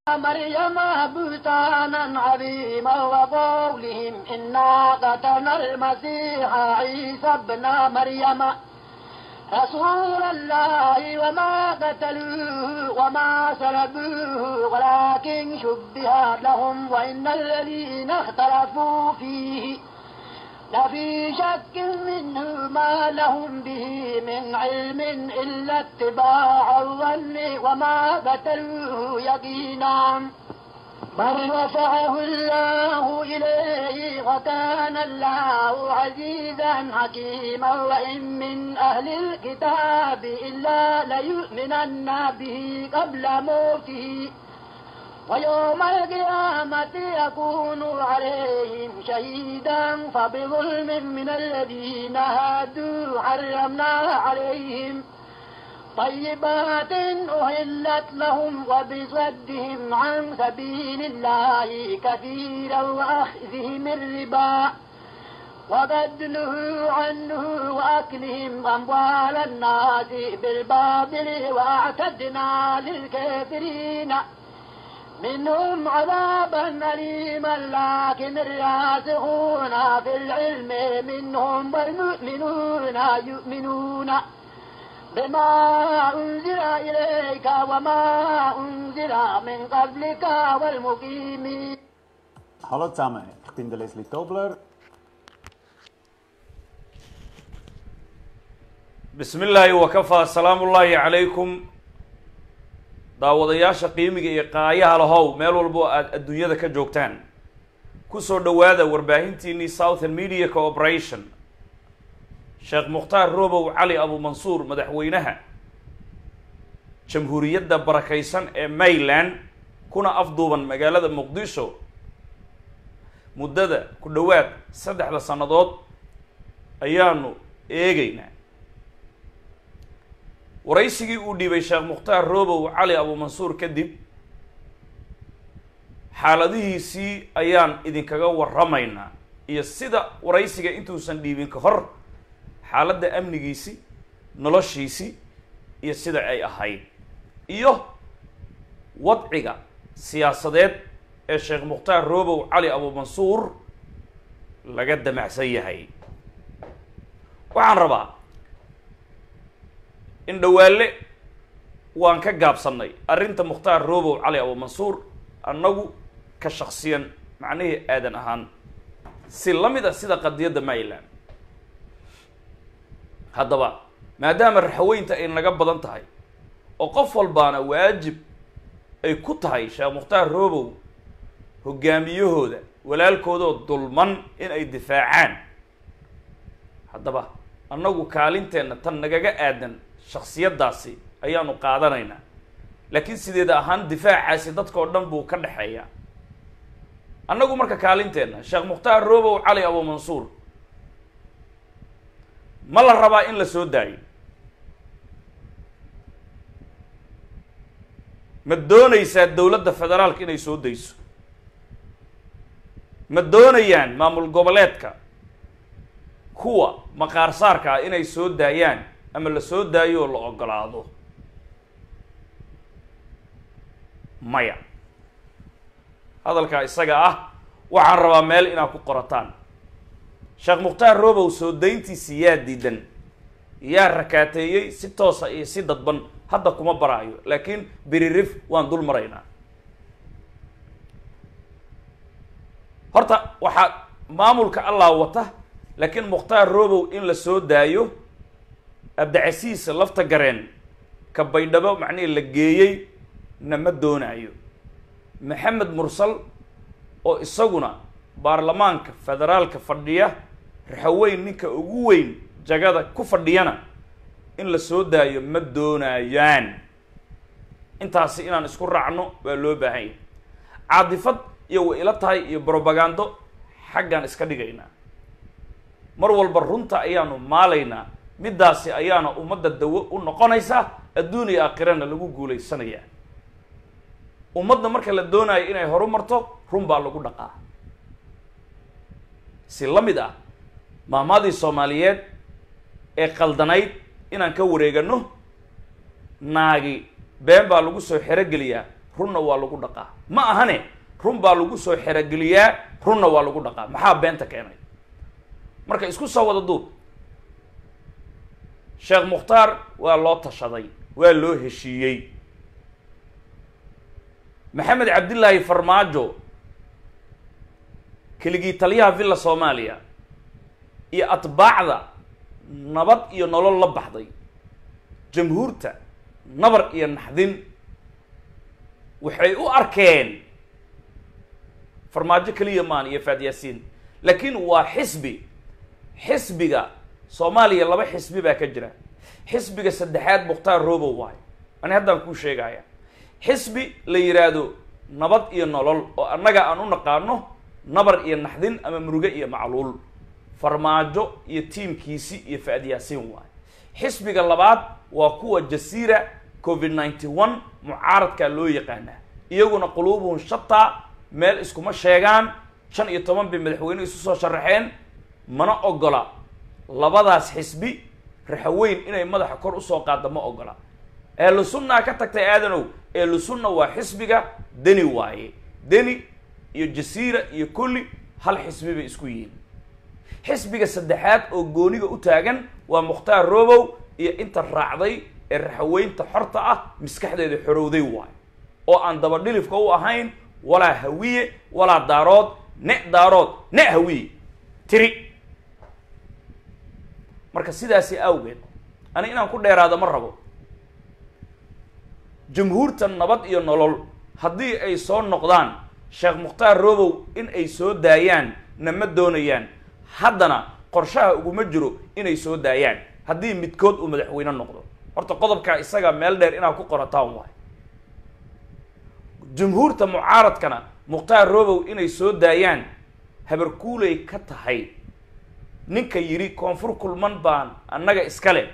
مريم بهتانا عظيما وقولهم إنا قتلنا المسيح عيسى ابن مريم رسول الله وما قتلوه وما سلبوه ولكن شبه لهم وإن الذين اختلفوا فيه لفي شك منه ما لهم به من علم إلا اتباع الظن وما قتلوه يقينا بل رفعه الله إليه وكان الله عزيزا حكيما وإن من أهل الكتاب إلا ليؤمنن به قبل موته ويوم القيامة يكون عليهم شهيدا فبظلم من الذين هادوا حرمنا عليهم طيبات أهلت لهم وبصدهم عن سبيل الله كثيرا وأخذهم الربا وقد نهوا عنه وأكلهم أموال الناس بالباطل وأعتدنا للكافرين منهم عذابا أليما لكن الراسخون في العلم منهم والمؤمنون يؤمنون بما أنزل إليك وما أنزل من قبلك والمقيمين Hallo zusammen, ich bin der Leslie Tobler. bismi illaahi wakafaa salaamu ullaahi calaykum daawadayaasha qiimiga iyo qaayaha lahow meel walbo aad adduunyada ka joogtaan kusoo dhowaada warbaahintiinii southern media cooperation sheekh mukhtaar robow cali abu mansuur madaxweynaha jamhuuriyadda barakaysan ee mayland kuna afduuban magaalada muqdisho muddada ku dhowaad saddexda sannadood ayaanu eegaynaa waraysigii uu dhiibay sheekh mukhtaar robow cali abu mansuur kadib xaaladihiisii ayaan idinkaga warramaynaa iyo sida waraysiga intuusan dhiibin ka hor xaaladda amnigiisi noloshiisi iyo sida ay ahayd iyo wadciga siyaasadeed ee sheekh mukhtaar robow cali abu mansuur laga damacsan yahay waxaan rabaa in dhawaalle waan ka gaabsannay arrinta mukhtaar robow cali abu mansuur annagu ka shaksiyan macnihii aadan ahaan si la mid a sida qadiyadda mayland haddaba maadaama raxaweynta ay naga badan tahay oo qof walbaana waajib ay ku tahay sheekh mukhtaar robow hogaamiyahooda walaalkoodoo dulman in ay difaacaan haddaba annagu kaalinteenna tan nagaga aadan shaksiyaddaasi ayaanu qaadanaynaa laakiin sideeda ahaan difaacaasi dadkao dhan buu ka dhexeeyaa annagu marka kaalinteenna sheekh mukhtaar robow cali abu mansuur ma la rabaa in la soo daayo ma doonaysaa dowladda federaalka inay soo dayso ma doonayaan maamul goboleedka kuwa maqaar saarka ah inay soo daayaan ama la soo daayo oo la ogolaado maya hadalkaa isaga ah waxaan rabaa meel inaad ku qorataan sheekh mukhtaar robow soo dayntiisi yaa diidan yaa rakaateeyey si toosa iyo si dadban hadda kuma baraayo laakiin biririf waan dul maraynaa horta waxaa maamulka allah wata laakiin mukhtaar robow in la soo daayo abdicasiis lafta gareen ka baydhabo macnihii la geeyey na ma doonaayo maxamed mursal oo isaguna baarlamaanka federaalka fadhiya raxaweyn ninka ugu weyn jagada ku fadhiyana in la soo daayo ma doonayaan intaasi inaan isku raacno waa loo baahan yahay caadifad iyo way ila tahay iyo brobagando xaggaan iska dhigaynaa mar walba runta ayaanu maalaynaa middaasi ayaana ummadda dawo u noqonaysaa adduun iyo aakhirana lagu guulaysanayaa ummadda marka la doonayo inay horu marto run baa lagu dhaqaa si la mid ah maahmaadii soomaaliyeed ee qaldanayd inaan ka wareegano naagi been baa lagu soo xerogeliyaa runna waa lagu dhaqaa ma ahane run baa lagu soo xerogeliyaa runna waa lagu dhaqaa maxaa beenta keenay marka isku soo wada duub sheekh mukhtaar waa loo tashaday waa loo heshiiyey maxamed cabdillaahi farmaajo keligii taliyaha villa soomaaliya iyo atbaacda nabad iyo nolol la baxday jamhuurta nabar iyo naxdin waxay u arkeen farmaajo keliya maan iyo faad yaasiin laakiin waa xisbi xisbiga soomaaliya laba xisbi baa ka jira xisbiga saddexaad mukhtaar robow waayo ani haddaan kuu sheegaya xisbi la yidhaahdo nabad iyo nolol oo annaga aan u naqaano nabar iyo naxdin ama muruge iyo macluul farmaajo iyo tiimkiisi iyo faad yaasiin waayo xisbiga labaad waa kuwa jasiira covid ninety one mucaaradkaa loo yaqaanaa iyaguna quluubuhum shataa meel iskuma sheegaan shan iyo toban bay madaxweyne isu soo sharaxeen mana ogola labadaas xisbi raxaweyn inay madaxa kor usoo qaadda ma ogola ehlu sunnaa ka tagtay aadanow ehlu sunna waa xisbiga deni waaye deni iyo jasiira iyo kulli hal xisbi bay isku yihiin xisbiga saddexaad oo gooniga u taagan waa mukhtaar robow iyo inta raacday ee raxaweynta xorta ah maskaxdeeda xorowday waayo oo aan dabadhilifka u ahayn walaa hawiye walaa daarood ne daarood ne hawiye tiri marka sidaasi awgeed ani inaan ku dheeraado ma rabo jamhuurta nabad iyo nolol haddii ay soo noqdaan sheekh mukhtaar robow in ay soo daayaan na ma doonayaan haddana qorshaha uguma jiro inay soo daayaan haddii midkood uu madaxweyne noqdo horta qodobkaa isaga meel dheer inaad ku qorataan waay jumhuurta mucaaradkana mukhtaar robow inay soo daayaan habarkuulay ka tahay ninka yidhi koonfur kulman baan annaga iskale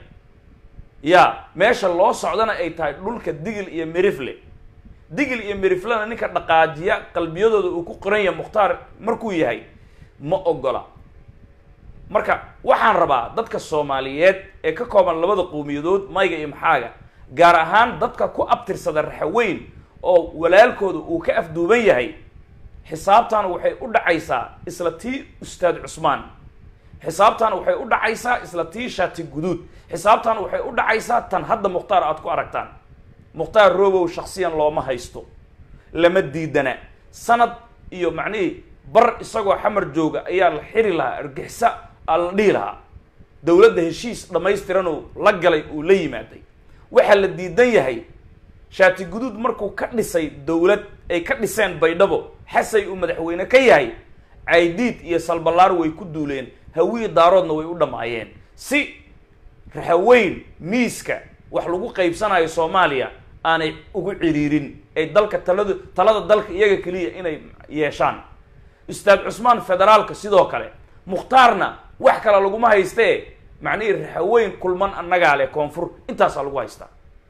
ya meesha loo socdana ay tahay dhulka digil iyo merifle digil iyo meriflena ninka dhaqaajiya qalbiyadooda uu ku qoran yahay mukhtaar markuu yahay ma ogola marka waxaan rabaa dadka soomaaliyeed ee ka kooban labada qowmiyadood mayga iyo maxaaga gaar ahaan dadka ku abtirsada raxaweyn oo walaalkooda uu ka afduuban yahay xisaabtan waxay u dhacaysaa isla tii ustaad cusmaan xisaabtan waxay u dhacaysaa isla tii shaati guduud xisaabtan waxay u dhacaysaa tan hadda mukhtaar aad ku aragtaan mukhtaar robow shaksiyan looma haysto lama diidana sanad iyo macnihii bar isagoo xamar jooga ayaa la xiri lahaa argixisa aa la dhihi lahaa dowladda heshiis dhammaystiranoo la galay uu la yimaaday waxaa la diidan yahay shaati guduud markuu ka dhisay dowlad ay ka dhiseen baydhabo xasay uu madaxweyne ka yahay caydiid iyo salballaar way ku duuleen hawiyi daaroodna way u dhammaayeen si raxaweyn miiska wax lagu qaybsanayo soomaaliya aanay ugu ciriirin ay dalka talada talada dalka iyaga keliya inay yeeshaan ustaad cusmaan federaalka sidoo kale mukhtaarna wax kale laguma haystee macnihii raxaweyn kulman annagaa leh koonfur intaasaa lagu haystaa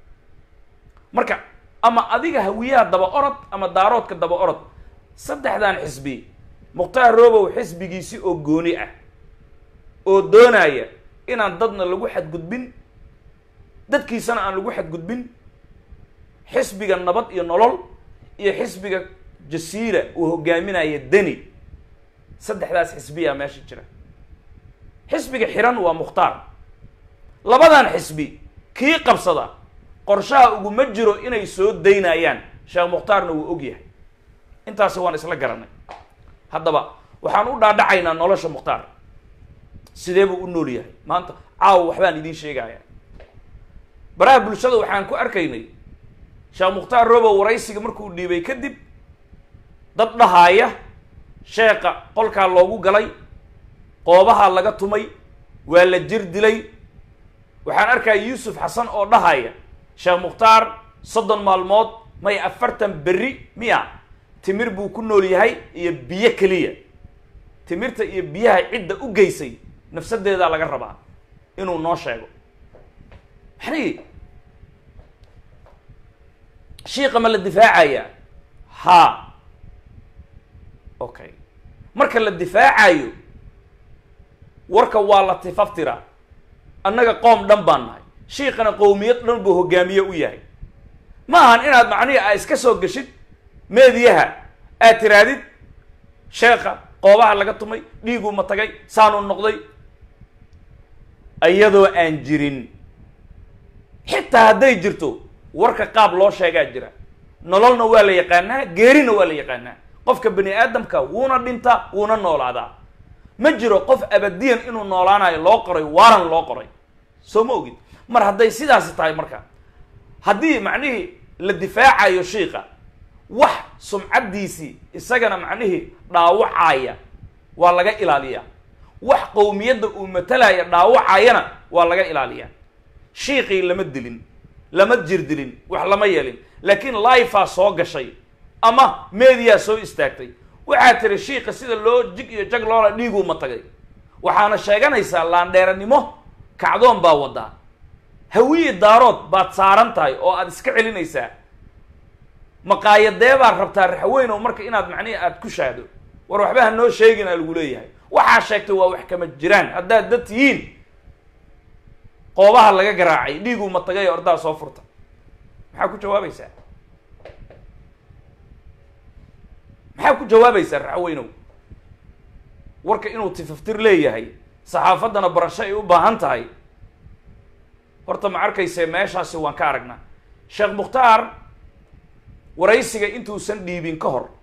marka ama adiga hawiyaha daba orod ama daaroodka daba orod saddexdan xisbi mukhtaar robow xisbigiisi oo gooni ah oo doonaya inaan dadna lagu xadgudbin dadkiisana aan lagu xadgudbin xisbiga nabad iyo nolol iyo xisbiga jasiira uu hogaaminaya deni saddexdaas xisbiyaa meesha jira xisbiga xiran waa mukhtaar labadan xisbi kii qabsada qorshaha uguma jiro inay soo daynayaan sheekh mukhtaarna wuu og yahay intaasi waan isla garanay haddaba waxaan u dhaadhacaynaa nolosha mukhtaar sidee buu u nool yahay maanta caawa waxbaan idiin sheegaya baraha bulshada waxaan ku arkaynay sheekh mukhtaar robow waraysiga markuu dhiibay kadib dad dhahaaya sheekha qolkaa loogu galay qoobahaa laga tumay waa la jir dilay waxaan arkaya yuusuf xasan oo dhahaya sheekh mukhtaar soddon maalmood may afartan berri miya timir buu ku nool yahay iyo biyo keliya timirta iyo biyaha cidda u geysay nafsadeedaa laga rabaa inuu noo sheego maxnii shiika ma la difaacaya ha okay marka la difaacayo warka waa la tifaftira annaga qoom dhan baan nahay shiikana qowmiyad dhan buu hogaamiye u yahay ma ahan inaad macnihi aa iska soo geshid meediyaha aad tiraadid sheekha qoobaha laga tumay dhiiguu ma tagay saanuu noqday iyadoo aan jirin xitaa hadday jirto warka qaab loo sheegaa jira nololna waa la yaqaanaa geerina waa la yaqaanaa qofka bani aadamka wuuna dhintaa wuuna noolaadaa ma jiro qof abadiyan inuu noolaanayo loo qoray waaran loo qoray soo ma ogid mar hadday sidaasi tahay marka haddii macnihii la difaacayo shiika wax sumcaddiisii isagana macnihii dhaawacaya waa laga ilaaliyaa wax qowmiyadda uu matalaya dhaawacayana waa laga ilaaliyaa shiikii lama dilin lama jirdilin wax lama yeelin laakiin lifea soo gashay ama mediyaa soo istaagtay waxaa tiri shiika sida loo jig iyo jag loola dhiiguu ma tagay waxaana sheeganaysaa laandheeranimo kacdoon baa wadaa hawiye daarood baad saaran tahay oo aada iska celinaysaa maqaayadee baad rabtaa raxweynow marka inaad macnihi aada ku shaado war waxba ha noo sheegin aa lagu leeyahay waxaa sheegtay waa wax kama jiraan haddaad dad tihiin qoobaha laga garaacay dhiiguu ma tagay ordaa soo furta maxaa ku jawaabaysaa maxaa ku jawaabaysaa raxweynow warka inuu tifaftir leeyahay saxaafaddana barasho ay u baahan tahay horta ma arkayse meeshaasi waan ka aragnaa sheekh mukhtaar waraysiga intuusan dhiibin ka hor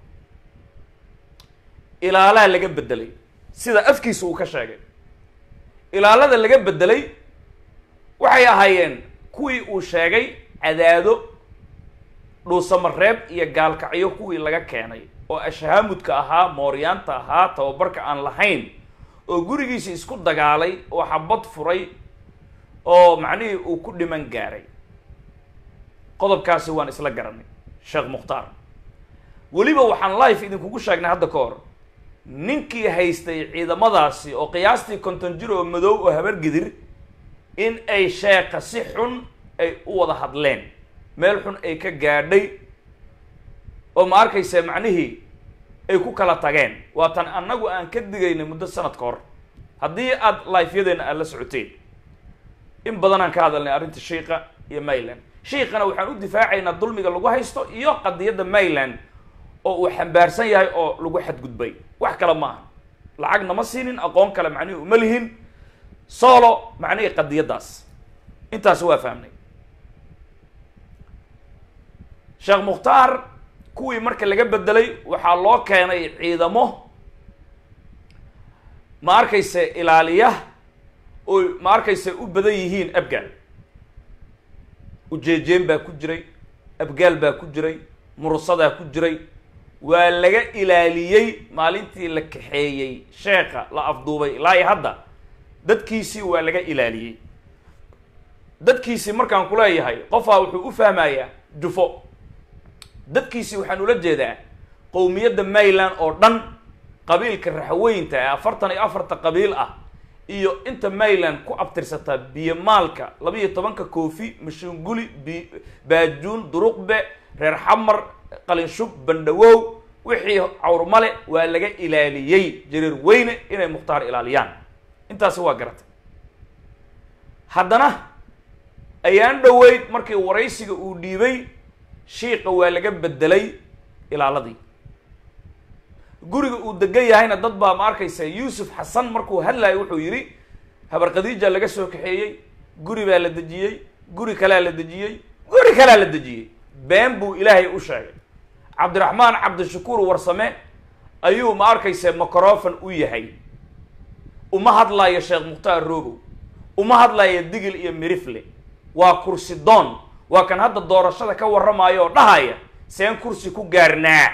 ilaalaa laga bedelay sida afkiisa uu ka sheegay ilaalada laga bedelay waxay ahaayeen kuwii uu sheegay cadaado dhuusamareeb iyo gaalkacyo kuwii laga keenay oo ashahaamudka ahaa mooryaanta ahaa tababarka aan lahayn oo gurigiisa isku dagaalay oo xabad furay oo macnihii uu ku dhiman gaaray qodobkaasi waan isla garanay sheekh mukhtaar weliba waxaan life idinkugu sheegnay hadda ka hor ninkii haystay ciidamadaasi oo qiyaastii konton jir oo madow oo habargidir in ay sheekha si xun ay u wada hadleen meel xun ay ka gaadhay oo ma arkaysa macnihii ay ku kala tageen waatan annagu aan ka digaynay muddo sanad ka hor haddii aada lifeyadeena aad la socoteen in badanaan ka hadalnay arrinta shiika iyo mayland shiikana waxaan u difaacaynaa dulmiga lagu haysto iyo qadiyadda mayland oo uu xambaarsan yahay oo lagu xadgudbay wax kale maaha lacag nama siinin aqoon kale macnihi uma lihin solo macnihii qadiyaddaas intaasi waa fahmnay sheekh mukhtaar kuwii marka laga bedelay waxaa loo keenay ciidamo ma arkayse ilaaliya oo ma arkayse u badan yihiin abgaal ujeejeen baa ku jiray abgaal baa ku jiray murusadaa ku jiray waa laga ilaaliyey maalintii la kaxeeyey sheekha la afduubay ilaa iyo hadda dadkiisii waa laga ilaaliyey dadkiisii markaan kuleeyahay qofaa wuxuu u fahmayaa jufo dadkiisii waxaan ula jeedaa qowmiyadda mayland oo dhan qabiilka raxweynta ee afartan iyo afarta qabiil ah iyo inta mayland ku abtirsataa biyomaalka labiiyo tobanka koofi mashuunguli bi baajuun duruqbe reer xamar qalinshub bandhawow wixii cawrmale waa laga ilaaliyey jareer weyne inay mukhtaar ilaaliyaan intaasi waa garatay haddana ayaan dhoweyd markii waraysiga uu dhiibay shiika waa laga bedelay ilaaladii guriga uu degan yahayna dad baa ma arkaysa yuusuf xasan markuu hadlayo wuxuu yidhi habar khadiija laga soo kaxeeyey guri baa la dejiyey guri kalea la dejiyey guri kalea la dejiyey been buu ilaahay u sheegay cabdiraxmaan cabdishakuur warsame ayuu ma arkaysa microfon u yahay uma hadlayo sheekh mukhtaar robow uma hadlayo digil iyo mirifle waa kursi doon waa kan hadda doorashada ka warramayo oo dhahaya seen kursi ku gaarnaa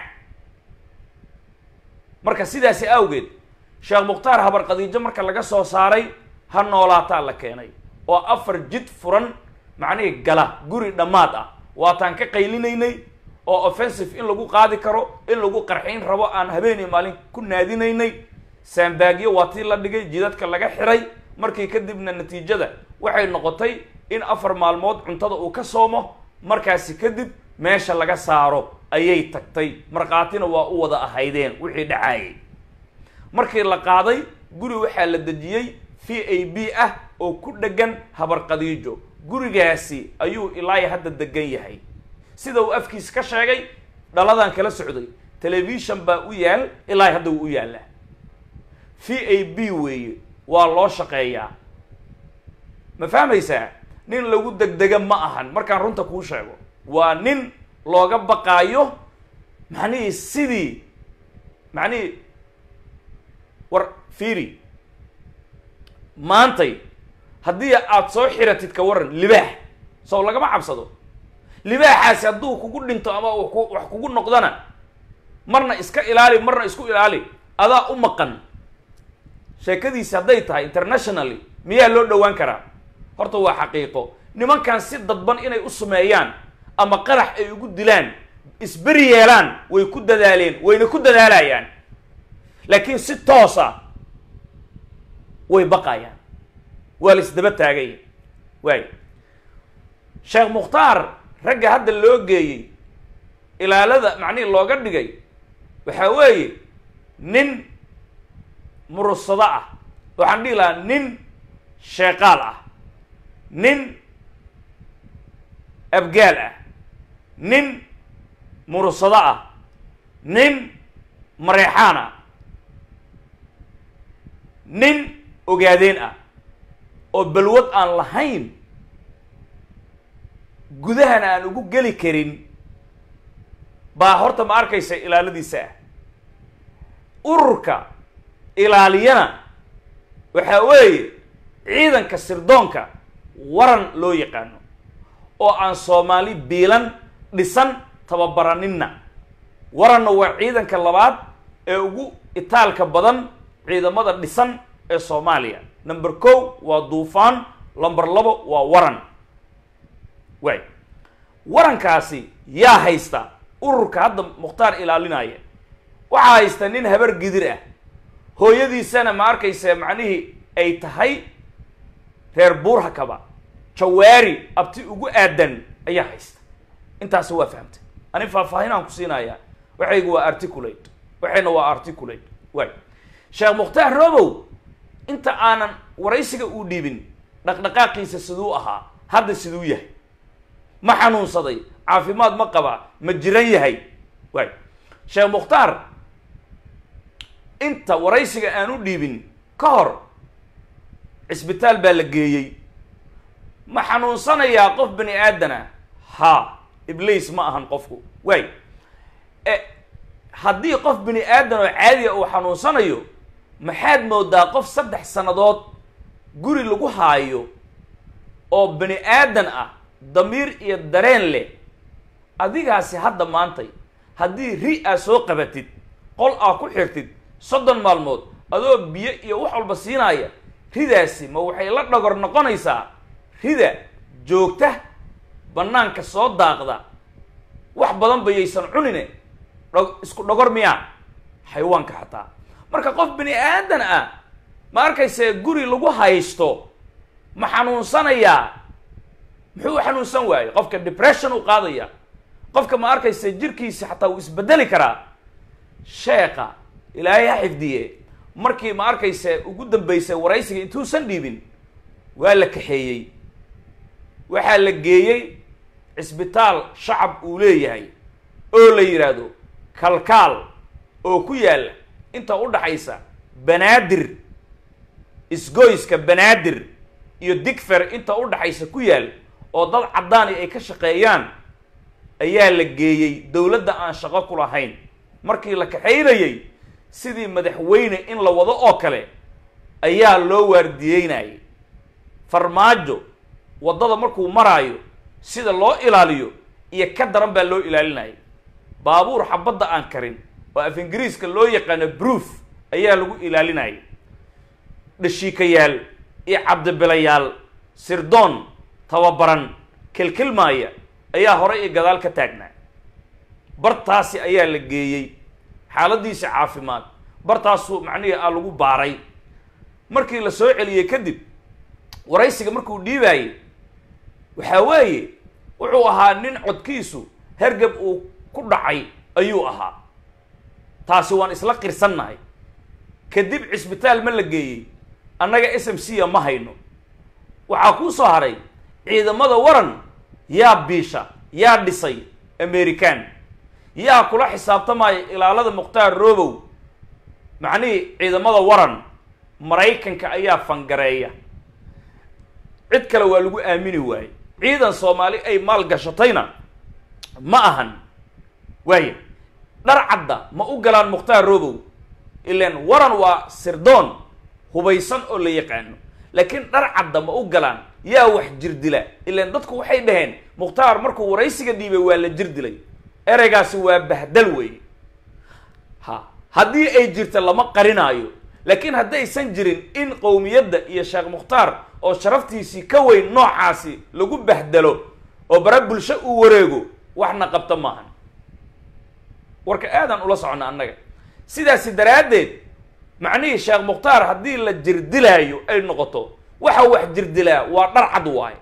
marka sidaasi awgeed sheekh mukhtaar habar khadiijo marka laga soo saaray ha noolaataa la keenay oo afar jid furan macnihii gala guri dhammaad ah waataan ka qaylinaynay oo offensive in lagu qaadi karo in lagu qarxayn rabo aan habeen iyo maalin ku naadinaynay saambaagyo waa tii la dhigay jidadka laga xiray markii kadibna natiijada waxay noqotay in afar maalmood cuntada uu ka soomo markaasi kadib meesha laga saaro ayay tagtay markhaatina waa u wada ahaydeen wixii dhacaayay markii la qaaday guri waxaa la dejiyey v a b ah oo ku dhegan habar khadiijo gurigaasi ayuu ilaa hadda degan yahay sida uu afkiisa ka sheegay dhaladaan kala socday telefishon baa u yaal ilaa hadda wuu u yaallaa v a b weeye waa loo shaqeeyaa ma fahmaysaa nin lagu degdega ma ahan markaan runta kuu sheego waa nin looga baqaayo macnihii sidii macnihii war fiiri maantay haddii aada soo xiratid ka waran libaax sow lagama cabsado libaaxaasi hadduu kugu dhinto ama uu ku wax kugu noqdana marna iska ilaali marna isku ilaali adaa u maqan sheekadiisi hadday tahay internationally miyaa loo dhowaan karaa horta waa xaqiiqo nimankan si dadban inay u sameeyaan ama qarax ay ugu dilaan isberi yeelaan way ku dadaaleen wayna ku dadaalayaan laakiin si toosa way baqayaan waa la isdaba taagaya waay sheekh mukhtaar ragga hadda loo geeyey ilaalada macnihii looga dhigay waxaa weeye nin murusado ah waxaan dhihi lahaa nin sheeqaal ah nin abgaal ah nin murusado ah nin mareexaan ah nin ogaadeen ah oo balwad aan lahayn gudahana aan ugu geli karin baa horta ma arkaysa ilaaladiisa ah ururka ilaaliyana waxaa weeye ciidanka sirdoonka waran loo yaqaano oo aan soomaali biilan dhisan tababaraninna waranna waa ciidanka labaad ee ugu itaalka badan ciidamada dhisan ee soomaaliya number ko waa duufaan number labo waa waran waay warankaasi yaa haysta ururka hadda mukhtaar ilaalinaya waxaa haysta nin habar gidir ah hooyadiisana ma arkaysa macnihii ay tahay reer buurhakaba jawaari abti ugu aadan ayaa haysta intaasi waa fahamtay ani faahfaahinaan ku siinayaa waxaygu waa articulate waxayna waa articulate waay sheekh mukhtaar robow inta aanan waraysiga uu dhiibin dhaqdhaqaaqiisa siduu ahaa hadda siduu yahay ma xanuunsaday caafimaad ma qabaa ma jiran yahay waay sheekh mukhtaar inta waraysiga aan u dhiibin ka hor cisbitaal baa la geeyey ma xanuunsanayaa qof bani aadana ha ibliis ma ahan qofku waay e haddii qof bini aadan oo caadiya uu xanuunsanayo maxaad moodaa qof saddex sannadood guri lagu haayo oo bani aadan ah damiir iyo dareen leh adigaasi hadda maantay haddii ri aa soo qabatid qol aa ku xirtid soddon maalmood adoo biyo iyo wax walba siinaya ridaasi ma waxay la dhagor noqonaysaa rida joogta bannaanka soo daaqda wax badan bayaysan cunine dho isku dhogor miyaa xayawaanka xataa marka qof bini aadan ah ma arkayse guri lagu haysto ma xanuunsanayaa muxuu u xanuunsan waaye qofka depression u qaadaya qofka ma arkayse jirkiisa xataa uu isbedeli karaa sheekha ilaahay ha xifdiye markii ma arkayse ugu dambeysay waraysiga intuusan dhiibin waa la kaxeeyey waxaa la geeyey cisbitaal shacab uu leeyahay oo la yidhaahdo kalkaal oo ku yaalla inta u dhaxaysa banaadir isgoyska banaadir iyo digfer inta u dhaxaysa ku yaal oo dad caddaani ay ka shaqeeyaan ayaa la geeyey dowladda aan shaqo ku lahayn markii la kaxaynayey sidii madaxweyne in la wado oo kale ayaa loo waardiyeynayay farmaajo waddada markuu maraayo sida loo ilaaliyo iyo ka daran baa loo ilaalinayay baabuur xabadda aan karin oo af ingiriiska loo yaqaano proof ayaa lagu ilaalinayay dhashiikayaal iyo cabdibilayaal sirdoon tababaran kilkilmaaya ayaa hore iyo gadaal ka taagnaa bartaasi ayaa la geeyey xaaladiisa caafimaad bartaasuu macnihii a lagu baaray markii la soo celiyey kadib waraysiga markuu dhiibaayey waxaa weeye wuxuu ahaa nin codkiisu hergab uu ku dhacay ayuu ahaa taasi waan isla qirsannahay kadib cisbitaal ma la geeyey annaga s m c a ma hayno waxaa kuu soo haray ciidamada waran yaa biisha yaa dhisay american yaa kula xisaabtamaya ilaalada mukhtaar robow macnihii ciidamada waran maraykanka ayaa fangareeya cid kale waa lagu aamini waayey ciidan soomaali ay maal gashatayna ma ahan waaya dhar cadda ma u galaan mukhtaar robow ilan waran waa sirdoon hubaysan oo la yaqaano laakiin dhar cadda ma u galaan yaa wax jirdila ilan dadku waxay dhaheen mukhtaar markuu waraysiga dhiibay waa la jirdilay ereygaasi waa bahdal weeye ha haddii ay jirta lama qarinaayo laakiin haddaysan jirin in qowmiyadda iyo sheekh mukhtaar oo sharaftiisii ka weyn noocaasi lagu bahdalo oo bara bulsho uu wareego waxna qabta maahan warka aadan ula soconna annaga sidaasi daraaddeed macnihii sheekh mukhtaar haddii la jirdilaayo ay noqoto waxa wax jirdilaa waa dhar cad waaye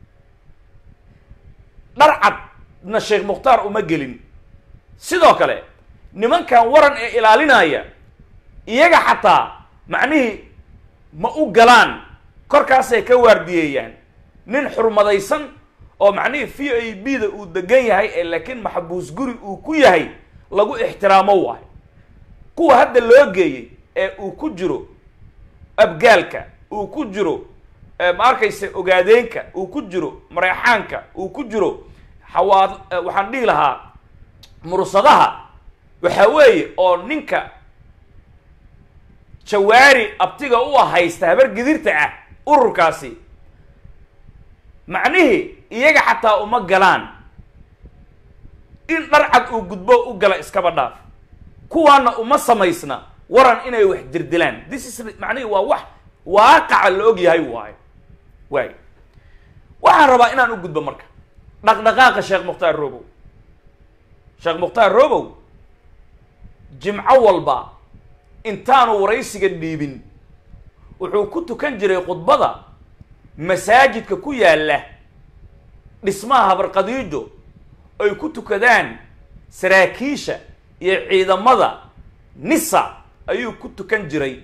dhar cadna sheekh mukhtaar uma gelin sidoo kale nimankan waran ee ilaalinaya iyaga xataa macnihii ma u galaan korkaasay ka waardiyeeyaan nin xurmadaysan oo macnihii v a b da uu degan yahay ee laakiin maxbuus guri uu ku yahay lagu ixtiraamo waayo kuwa hadda loo geeyey ee uu ku jiro abgaalka uu ku jiro ma arkaysa ogaadeenka uu ku jiro mareexaanka uu ku jiro xawaad waxaan dhihi lahaa mursadaha waxa weeye oo ninka jawaari abtiga u haysta habar gidirta ah ururkaasi macnihii iyaga xataa uma galaan in dhar cad uu gudbo u gala iskaba dhaaf kuwaana uma samaysna waran inay wax dirdilaan this is macnihii waa wax waaqaca la og yahay waayo waayo waxaan rabaa inaan u gudbo marka dhaqdhaqaaqa sheekh mukhtaar robow sheekh mukhtaar robow jimco walba intaanu waraysiga dhiibin wuxuu ku tukan jiray khudbada masaajidka ku yaalla dhismaha habarqadiijo ay ku tukadaan saraakiisha iyo ciidamada nisa ayuu ku tukan jiray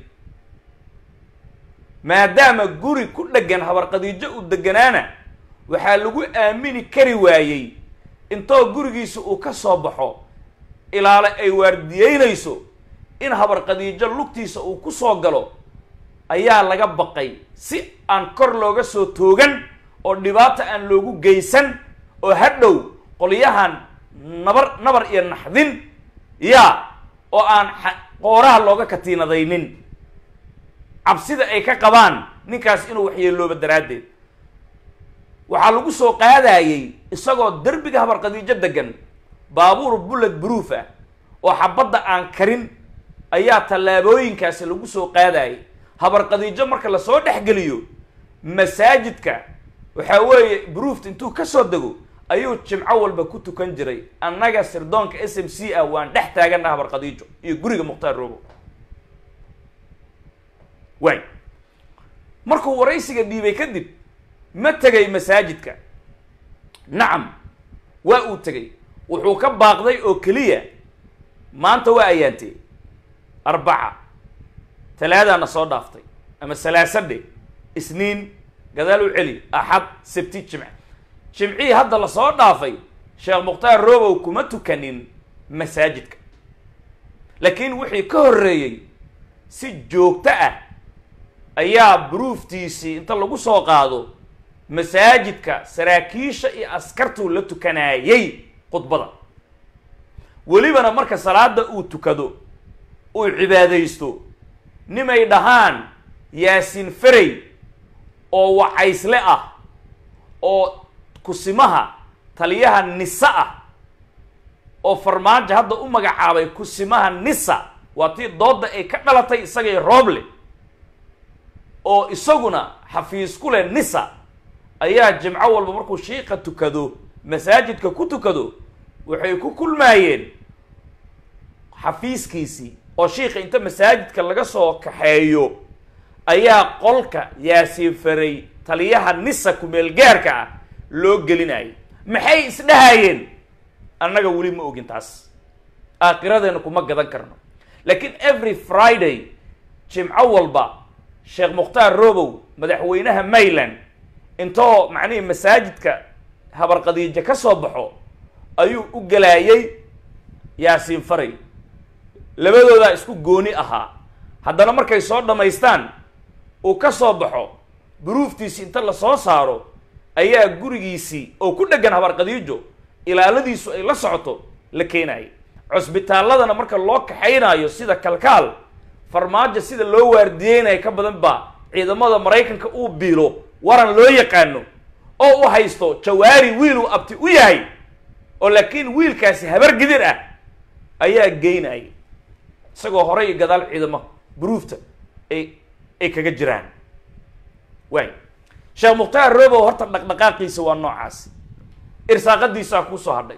maadaama guri ku dheggan habarqadiijo uu deganaana waxaa lagu aamini kari waayey intoo gurigiisa uu ka soo baxo ilaale ay waardiyeynayso in habarqadiijo lugtiisa uu ku soo galo ayaa laga baqay si aan kor looga soo toogan oo dhibaato aan loogu geysan oo hadhow qolyahan nabar nabar iyo naxdin yaa oo aan qooraha looga katiinadaynin cabsida ay ka qabaan ninkaas inuu waxyeelooba daraaddeed waxaa lagu soo qaadayey isagoo derbiga habarqadiijo degan baabuur bullet proof ah oo xabadda aan karin ayaa tallaabooyinkaasi lagu soo qaadayay habarqadiijo marka lasoo dhexgeliyo masaajidka waxaa weeye bruft intuu ka soo dego ayuu jimco walba ku tukan jiray annaga sirdoonka s m c ah waan dhex taaganna habarqadiijo iyo guriga mukhtaar rogo waay markuu waraysiga dhiibay kadib ma tegay masaajidka nacam waa uu tegay wuxuu ka baaqday oo keliya maanta waa ayaantee arbaca talaadaana soo dhaaftay ama salaasadhe isniin gadaal u celi axad sabti jimce jimcihii hadda lasoo dhaafay sheekh mukhtaar robow kuma tukanin masaajidka laakiin wixii ka horreeyey si joogto ah ayaa bruuftiisii inta lagu soo qaado masaajidka saraakiisha iyo askartuu la tukanaayey khudbada welibana marka salaada uu tukado uu cibaadaysto nimay dhahaan yaasiin ferey oo wacaysle ah oo kusimaha taliyaha nisa ah oo farmaajo hadda u magacaabay kusimaha nisa waa tii doodda ay ka dhalatay isagay rooble oo isaguna xafiis ku leh nisa ayaa jimco walba markuu shiika tukado masaajidka ku tukado waxay ku kulmaayeen xafiiskiisii oo shiika inta masaajidka laga soo kaxeeyo ayaa qolka yaasiin faray taliyaha nisa ku-meelgaarka ah loo gelinayay maxay isdhahayeen annaga weli ma ogin taas aakhiradeena kuma gadan karno laakiin every friday jimco walba sheekh mukhtaar robow madaxweynaha mayland intoo macnihii masaajidka habarqadiijo ka soo baxo ayuu u galaayay yaasiin faray labadoodaa isku gooni ahaa haddana markay soo dhammaystaan uu ka soo baxo buruuftiisi inta la soo saaro ayaa gurigiisii oo ku dheggan habar khadiijo ilaaladiisu ay la socoto la keenayay cusbitaalladana marka loo kaxaynaayo sida kalkaal farmaajo sida loo waardiyeynayo ka badan baa ciidamada maraykanka uu biilo waran loo yaqaano oo u haysto jawaari wiil uu abti u yahay oo laakiin wiilkaasi habar gidir ah ayaa geynayay isagoo horey iyo gadaal ciidamo buruufta ay ay kaga jiraan waay sheekh mukhtaar robow horta dhaqdhaqaaqiisa waa noocaas irsaaqadiisaa kuusoo hadhay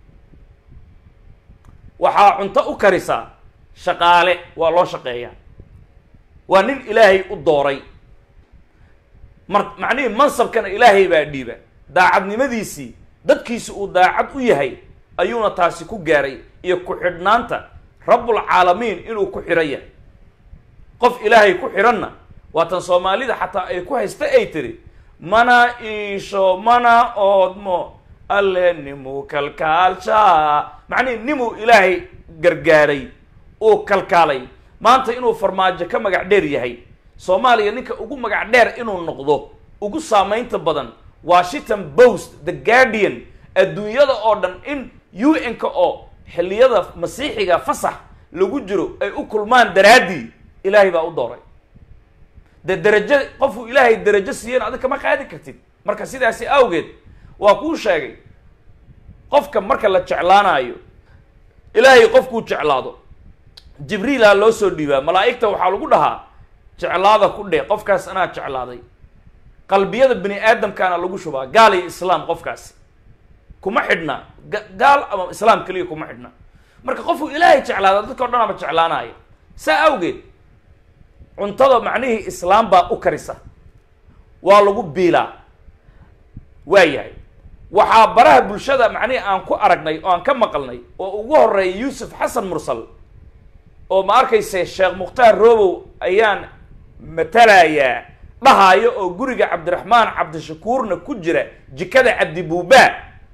waxaa cunto u karisaa shaqaale waa loo shaqeeyaa waa nin ilaahay u dooray mar macnihii mansabkana ilaahay baa dhiiba daacadnimadiisii dadkiisi uu daacad u yahay ayuuna taasi ku gaaray iyo ku-xidhnaanta rabbulcaalamiin inuu ku xidhan yahay qof ilaahay ku xidhanna waatan soomaalida xataa ay ku haysta ay tiri mana iisho mana oodmo alle nimuu kalkaalshaa macnihi nimuu ilaahay gargaaray uu kalkaalay maanta inuu farmaajo ka magac dheer yahay soomaaliya ninka ugu magac dheer inuu noqdo ugu saamaynta badan washington post the guardian adduunyada oo dhan in u n-ka oo xilliyada masiixiga fasax lagu jiro ay u kulmaan daraaddii ilaahay baa u dooray dee derajo qofuu ilaahay derajo siiyeen adig kama qaadi kartid marka sidaasi awgeed waa kuu sheegay qofka marka la jeclaanayo ilaahay qofkuu jeclaado jibriilaa loo soo dhiibaa malaa'igta waxaa lagu dhahaa jeclaada ku dheh qofkaas anaa jeclaaday qalbiyada bini aadamkaana lagu shubaa gaal iyo islaam qofkaasi kuma xidhna gaal ama islaam keliya kuma xidhna marka qofuu ilaahay jeclaada dadka o dhan ama jeclaanaya saa awgeed cuntada macnihii islaam baa u karisa waa lagu biilaa waa yahay waxaa baraha bulshada macnihii aan ku aragnay oo aan ka maqalnay oo ugu horeeya yuusuf xasan mursal oo ma arkayse sheekh mukhtaar robow ayaan matalayaa dhahaayo oo guriga cabdiraxmaan cabdishakuurna ku jira jikada cabdibuubaa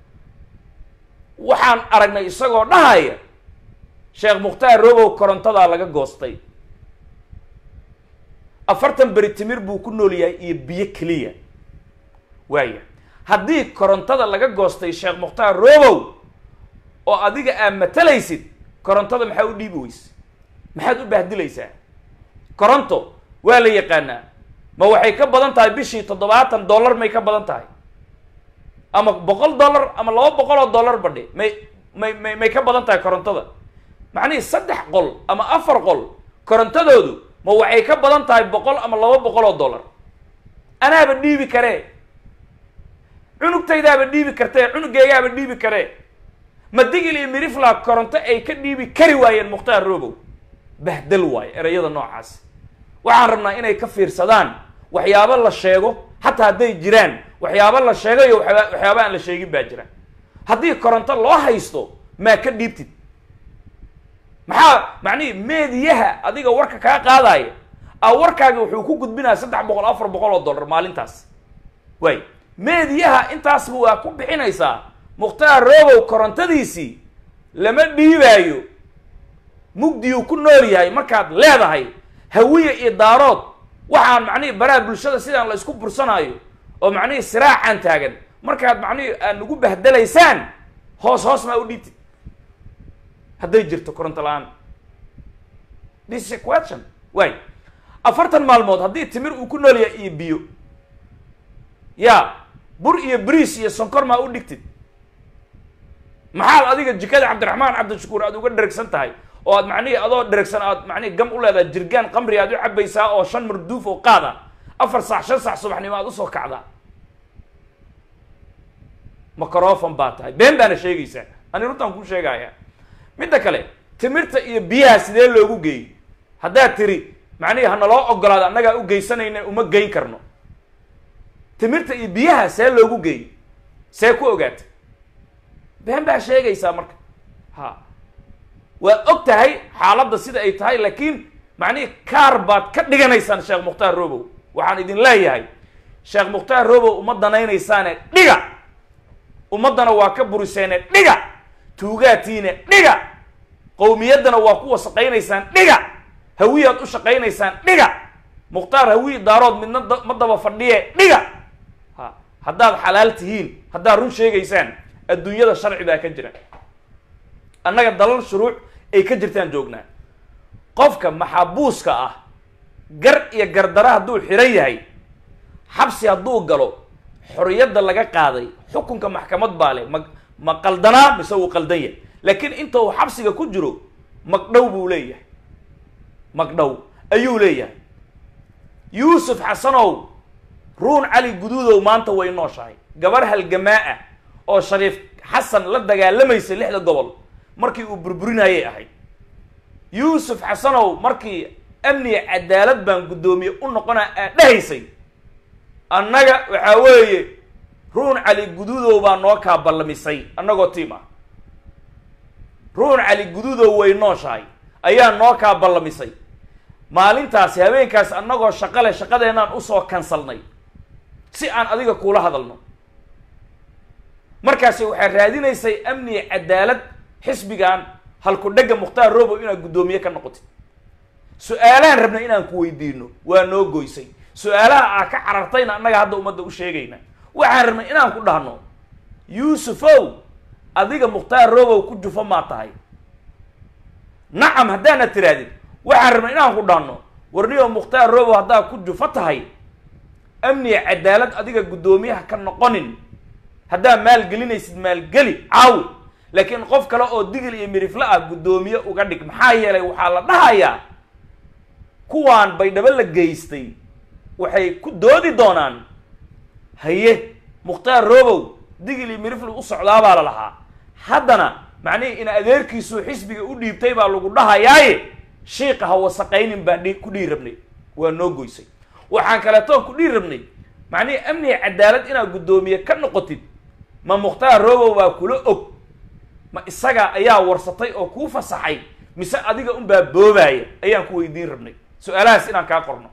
waxaan aragnay isagoo dhahaya sheekh mukhtaar robow korontadaa laga goostay afartan beri timir buu ku nool yahay iyo biyo keliya waaya haddii korontada laga goostay sheekh mukhtaar robow oo adiga aad matalaysid korontada maxaa u dhiibi weyse maxaad u bahdilaysaa koronto waa la yaqaanaa ma waxay ka badan tahay bishii toddobaatan dollar may ka badan tahay ama boqol dollar ama laba boqol oo dollar badhe may may may may ka badan tahay korontada macnihii saddex qol ama afar qol korontadoodu ma waxay ka badan tahay boqol ama laba boqol oo dollar anaaba dhiibi karee cunugtaydaaba dhiibi kartee cunuggeegaaba dhiibi karee ma digil iyo mirifla koronto ay ka dhiibi kari waayeen mukhtaar robow bahdal waayo ereyada noocaas waxaan rabnaa inay ka fiirsadaan waxyaabo la sheego xataa hadday jiraan waxyaabo la sheegayo waxyaaba waxyaaba aan la sheegin baa jira haddii koronto loo haysto maa ka dhiibtid maxaa macnihii meediyaha adiga warka kaa qaadaya a warkaagi wuxuu ku gudbinaya saddex boqol afar boqol oo dollar maalintaas waay meediyaha intaasba waa ku bixinaysaa mukhtaar robow korontadiisii lama dhiibaayo mugdiyuu ku nool yahay markaad leedahay hawiye iyo daarood waxaan macnihii baraha bulshada sidaan la isku bursanaayo oo macnihii siraacan taagan markaad macnihii aad nagu bahdalaysaan hoos hoos maa u dhiibtid hadday jirto koronto la-aan this is a question way afartan maalmood haddii timir uu ku nool yahay iyo biyo ya bur iyo briis iyo sonkor maa u dhigtid maxaad adiga jikada cabdiraxmaan cabdishakuur aad uga dheragsan tahay oo aad macnihii adoo dheragsan aad macnihii gam u leedahay jirgaan qamri aad u cabaysaa oo shan marduuf oo qaada afar saac shan saac subaxnimo aad usoo kacdaa microfon baa tahay been baana sheegaysaa ani runtaan kuu sheegaya midda kale timirta iyo biyaha sidee loogu geeyey haddaad tiri macnihii hanaloo ogolaado annagaa u geysanayna uma geyn karno timirta iyo biyaha see loogu geeyey see ku ogaata been baa sheegaysaa marka ha waad og tahay xaaladda sida ay tahay laakiin macnihii kaar baad ka dhiganaysaan sheekh mukhtaar robow waxaan idin leeyahay sheekh mukhtaar robow uma danaynaysaane dhiga ummaddana waa ka buriseene dhiga tuugaatiine dhiga qowmiyaddana waa ku wasaqaynaysaan dhiga hawiyaad u shaqaynaysaan dhiga mukhtaar hawiyi daarood midna da- ma daba fadhiye dhiga ha haddaad xalaal tihiin haddaad run sheegaysaan adduunyada sharci baa ka jira annaga dalal shuruuc ay ka jirtaan joognaa qofka maxabuuska ah gar iyo gardara hadduu xiran yahay xabsi hadduu galo xorriyadda laga qaaday xukunka maxkamad baa leh ma ma qaldanaa mise wuu qaldan yahay laakiin inta uu xabsiga ku jiro magdhow buu leeyahay magdhow ayuu leeyahay yuusuf xasanow ruun cali guduudow maanta way nooshahay gabar halgamaa ah oo shariif xasan la dagaalamaysa lixda gobol markii uu burburinayay ahayd yuusuf xasanow markii amniga cadaalad baan guddoomiye u noqonaa aad dhahaysay annaga waxaa weeye ruun cali guduudow baa noo kaa ballamisay annagoo tiim ah ruun cali guduudow way nooshahay ayaa noo kaa ballamisay maalintaasi habeenkaasi annagoo shaqo leh shaqadeennaan usoo kansalnay si aan adiga kuula hadalno markaasi waxaad raadinaysay amniga cadaalad xisbigan halku dhegga mukhtaar robow inaad guddoomiye ka noqotid su-aalahan rabna inaan ku weydiino waa noo goysay su-aalaha aa ka carartayna annaga hadda ummadda u sheegayna waxaan rabnay inaan ku dhahno yuusufow adiga mukhtaar robow ku jufo maa tahay nacam haddaana tirahdid waxaan rabnay inaan ku dhahno warniyo mukhtaar robow haddaa ku jufo tahay amniga cadaalad adiga guddoomiyaha ka noqonin haddaa maalgelinaysid maalgeli caawi laakiin qof kale oo digil iyo mirifle ah guddoomiye uga dhig maxaa yeelay waxaa la dhahayaa kuwaan baydhabo la geystay waxay ku doodi doonaan haye mukhtaar robow digil iyo mirifle u socdaabaa la lahaa haddana macnihii in adeerkiisuu xisbiga u dhiibtay baa lagu dhahayaaye shiiqa ha wasaqaynin baan dhi ku dhihi rabnay waa noo goysay waxaan kaleetoon ku dhihi rabnay macnihii amniga cadaalad inaad guddoomiye ka noqotid ma mukhtaar robow baa kula og ma isaga ayaa warsatay oo kuu fasaxay mise adiga unbaa boobaaya ayaan ku weydiin rabnay su-aalahaas inaan kaa qorno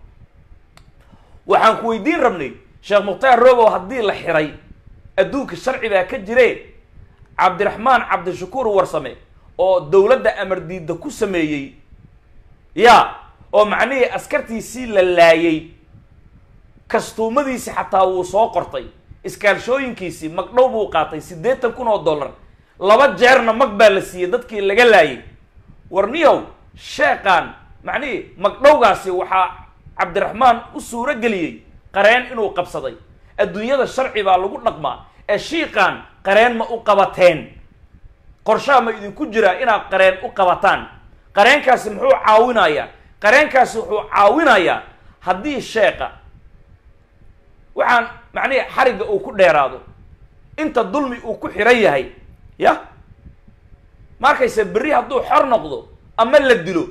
waxaan ku weydiin rabnay sheekh mukhtaar robow haddii la xiray adduunka sharci baa ka jire cabdiraxmaan cabdishakuur warsame oo dowladda amar diidda ku sameeyey ya oo macnihii askartiisii la laayay kastuumadiisi xataa wuu soo qortay iskaalshooyinkiisii magdhow buu qaatay siddeetan kun oo dollar laba jeerna mag baa la siiyey dadkii laga laayay warniyow sheeqaan macnihii magdhowgaasi waxaa cabdiraxmaan u suuro geliyey qareen inuu qabsaday adduunyada sharci baa lagu dhaqmaa ee shiiqaan qareen ma u qabateen qorshaha ma idinku jiraa inaad qareen u qabataan qareenkaasi muxuu caawinayaa qareenkaasi wuxuu caawinayaa haddii sheeqa waxaan macnihi xarigga uu ku dheeraado inta dulmi uu ku xiran yahay ya ma arkaysa berri hadduu xor noqdo ama la dilo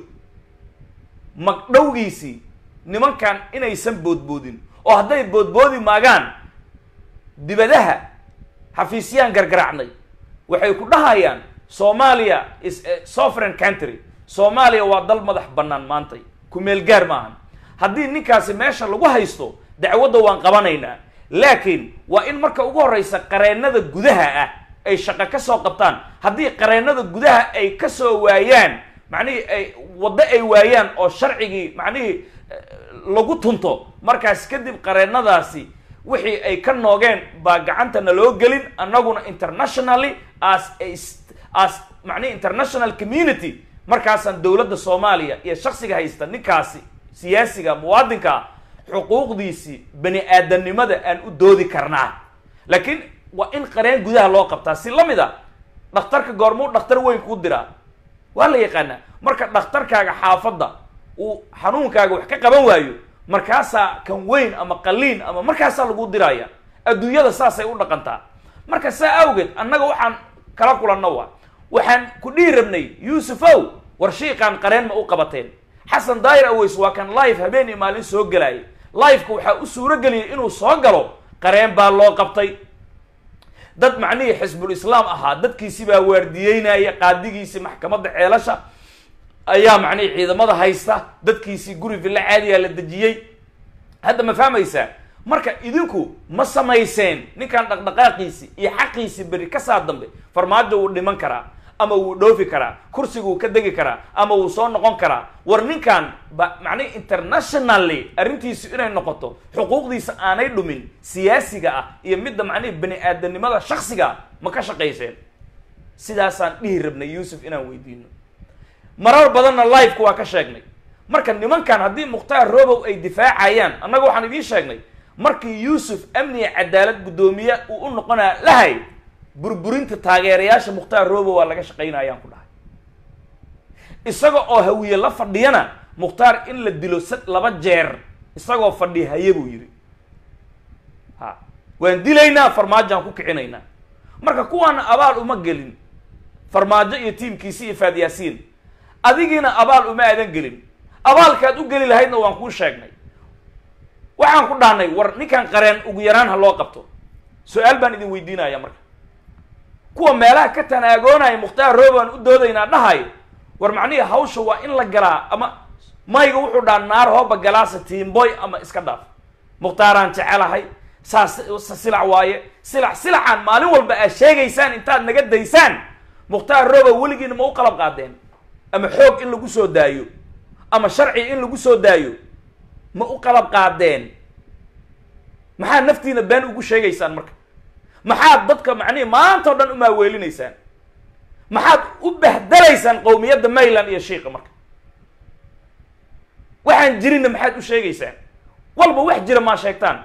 magdhowgiisii nimankan inaysan boodboodin oo hadday boodboodi maagaan dibadaha xafiisyaan gargaraacnay waxay ku dhahayaan soomaaliya is a sovereign country soomaaliya waa dal madax bannaan maantay ku meel gaar maahan haddii ninkaasi meesha lagu haysto dacwadda waan qabanaynaa laakiin waa in marka ugu horreysa qareennada gudaha ah ay shaqo ka soo qabtaan haddii qareennada gudaha ay ka soo waayaan macnihii ay waddo ay waayaan oo sharcigii macnihii lagu tunto markaas kadib qareennadaasi wixii ay ka noogeen baa gacantana loo gelin annaguna internationally as as macnihi international community markaasaan dowladda soomaaliya iyo shaksiga haysta ninkaasi siyaasiga muwaadinkaa xuquuqdiisii bani aadamnimada aan u doodi karnaa laakiin waa in qareen gudaha loo qabtaa si lamid a dhakhtarka goormuu dhakhtar weyn kuu diraa waa la yaqaanaa marka dhakhtarkaaga xaafadda uu xanuunkaaga wax ka qaban waayo markaasaa kan weyn ama qaliin ama markaasaa lagu diraya adduunyada saasay u dhaqantaa marka saa awgeed annaga waxaan kala kulanno waa waxaan ku dhihi rabnay yuusufow war shiiqaan qareen ma u qabateen xasan daayir aweys waa kan live habeen iyo maalin soo gelaayay liveka waxaa u suuro geliyay inuu soo galo qareen baa loo qabtay dad macnihii xisbul islaam ahaa dadkiisi baa waardiyeynaya qaadigiisii maxkamadda ceelasha ayaa macnihii ciidamada haysta dadkiisii guri villa caadiyaa la dejiyey hadda ma fahmaysaa marka idinku ma samayseen ninkan dhaqdhaqaaqiisi iyo xaqiisi beri ka saa dambe farmaajo wuu dhiman karaa ama wuu dhoofi karaa kursiguu ka degi karaa ama wuu soo noqon karaa war ninkan ba macnihi internationally arrintiisu inay noqoto xuquuqdiisa aanay dhumin siyaasiga ah iyo midda macnihi bani aadanimada shaksiga ah ma ka shaqayseen sidaasaan dhihi rabnay yuusuf inaan weydiino marar badanna liveka waa ka sheegnay marka nimankan haddii mukhtaar robow ay difaacayaan annaga waxaan idiin sheegnay markii yuusuf amniga cadaalad guddoomiye uu u noqonaa lahay burburinta taageerayaasha mukhtaar robow waa laga shaqaynayaan ku dhahay isaga oo hawiye la fadhiyana mukhtaar in la dilo sa laba jeer isagoo fadhiya haye buu yidhi ha waan dilaynaa farmaajoaan ku kicinaynaa marka kuwaana abaal uma gelin farmaajo iyo tiimkiisi iyo faad yaasiin adigiina abaal uma aadan gelin abaalkaad u geli lahaydna waan kuu sheegnay waxaan ku dhahnay war ninkan qareen ugu yaraan ha loo qabto su-aal baan idin weydiinaya marka kuwa meelaha ka tanaagoonaya mukhtaar roobaan u doodaynaa dhahayo war macnihii hawsha waa in la galaa ama mayga wuxuu dhaha naar hooba galaasa tiimboy ama iska dhaaf mukhtaaraan jecelahay saas silac waaye silac silacaan maalin walba aad sheegaysaan intaad naga daysaan mukhtaar rooba weligiina ma u qalab qaadeen ama xoog in lagu soo daayo ama sharci in lagu soo daayo ma u qalab qaadeen maxaad naftiina been ugu sheegaysaan marka maxaad dadka macnihi maanta o dhan u maaweelinaysaan maxaad u bahdalaysaan qowmiyadda mayland iyo shiika marka waxaan jirinna maxaad u sheegaysaan walba wax jira maa sheegtaan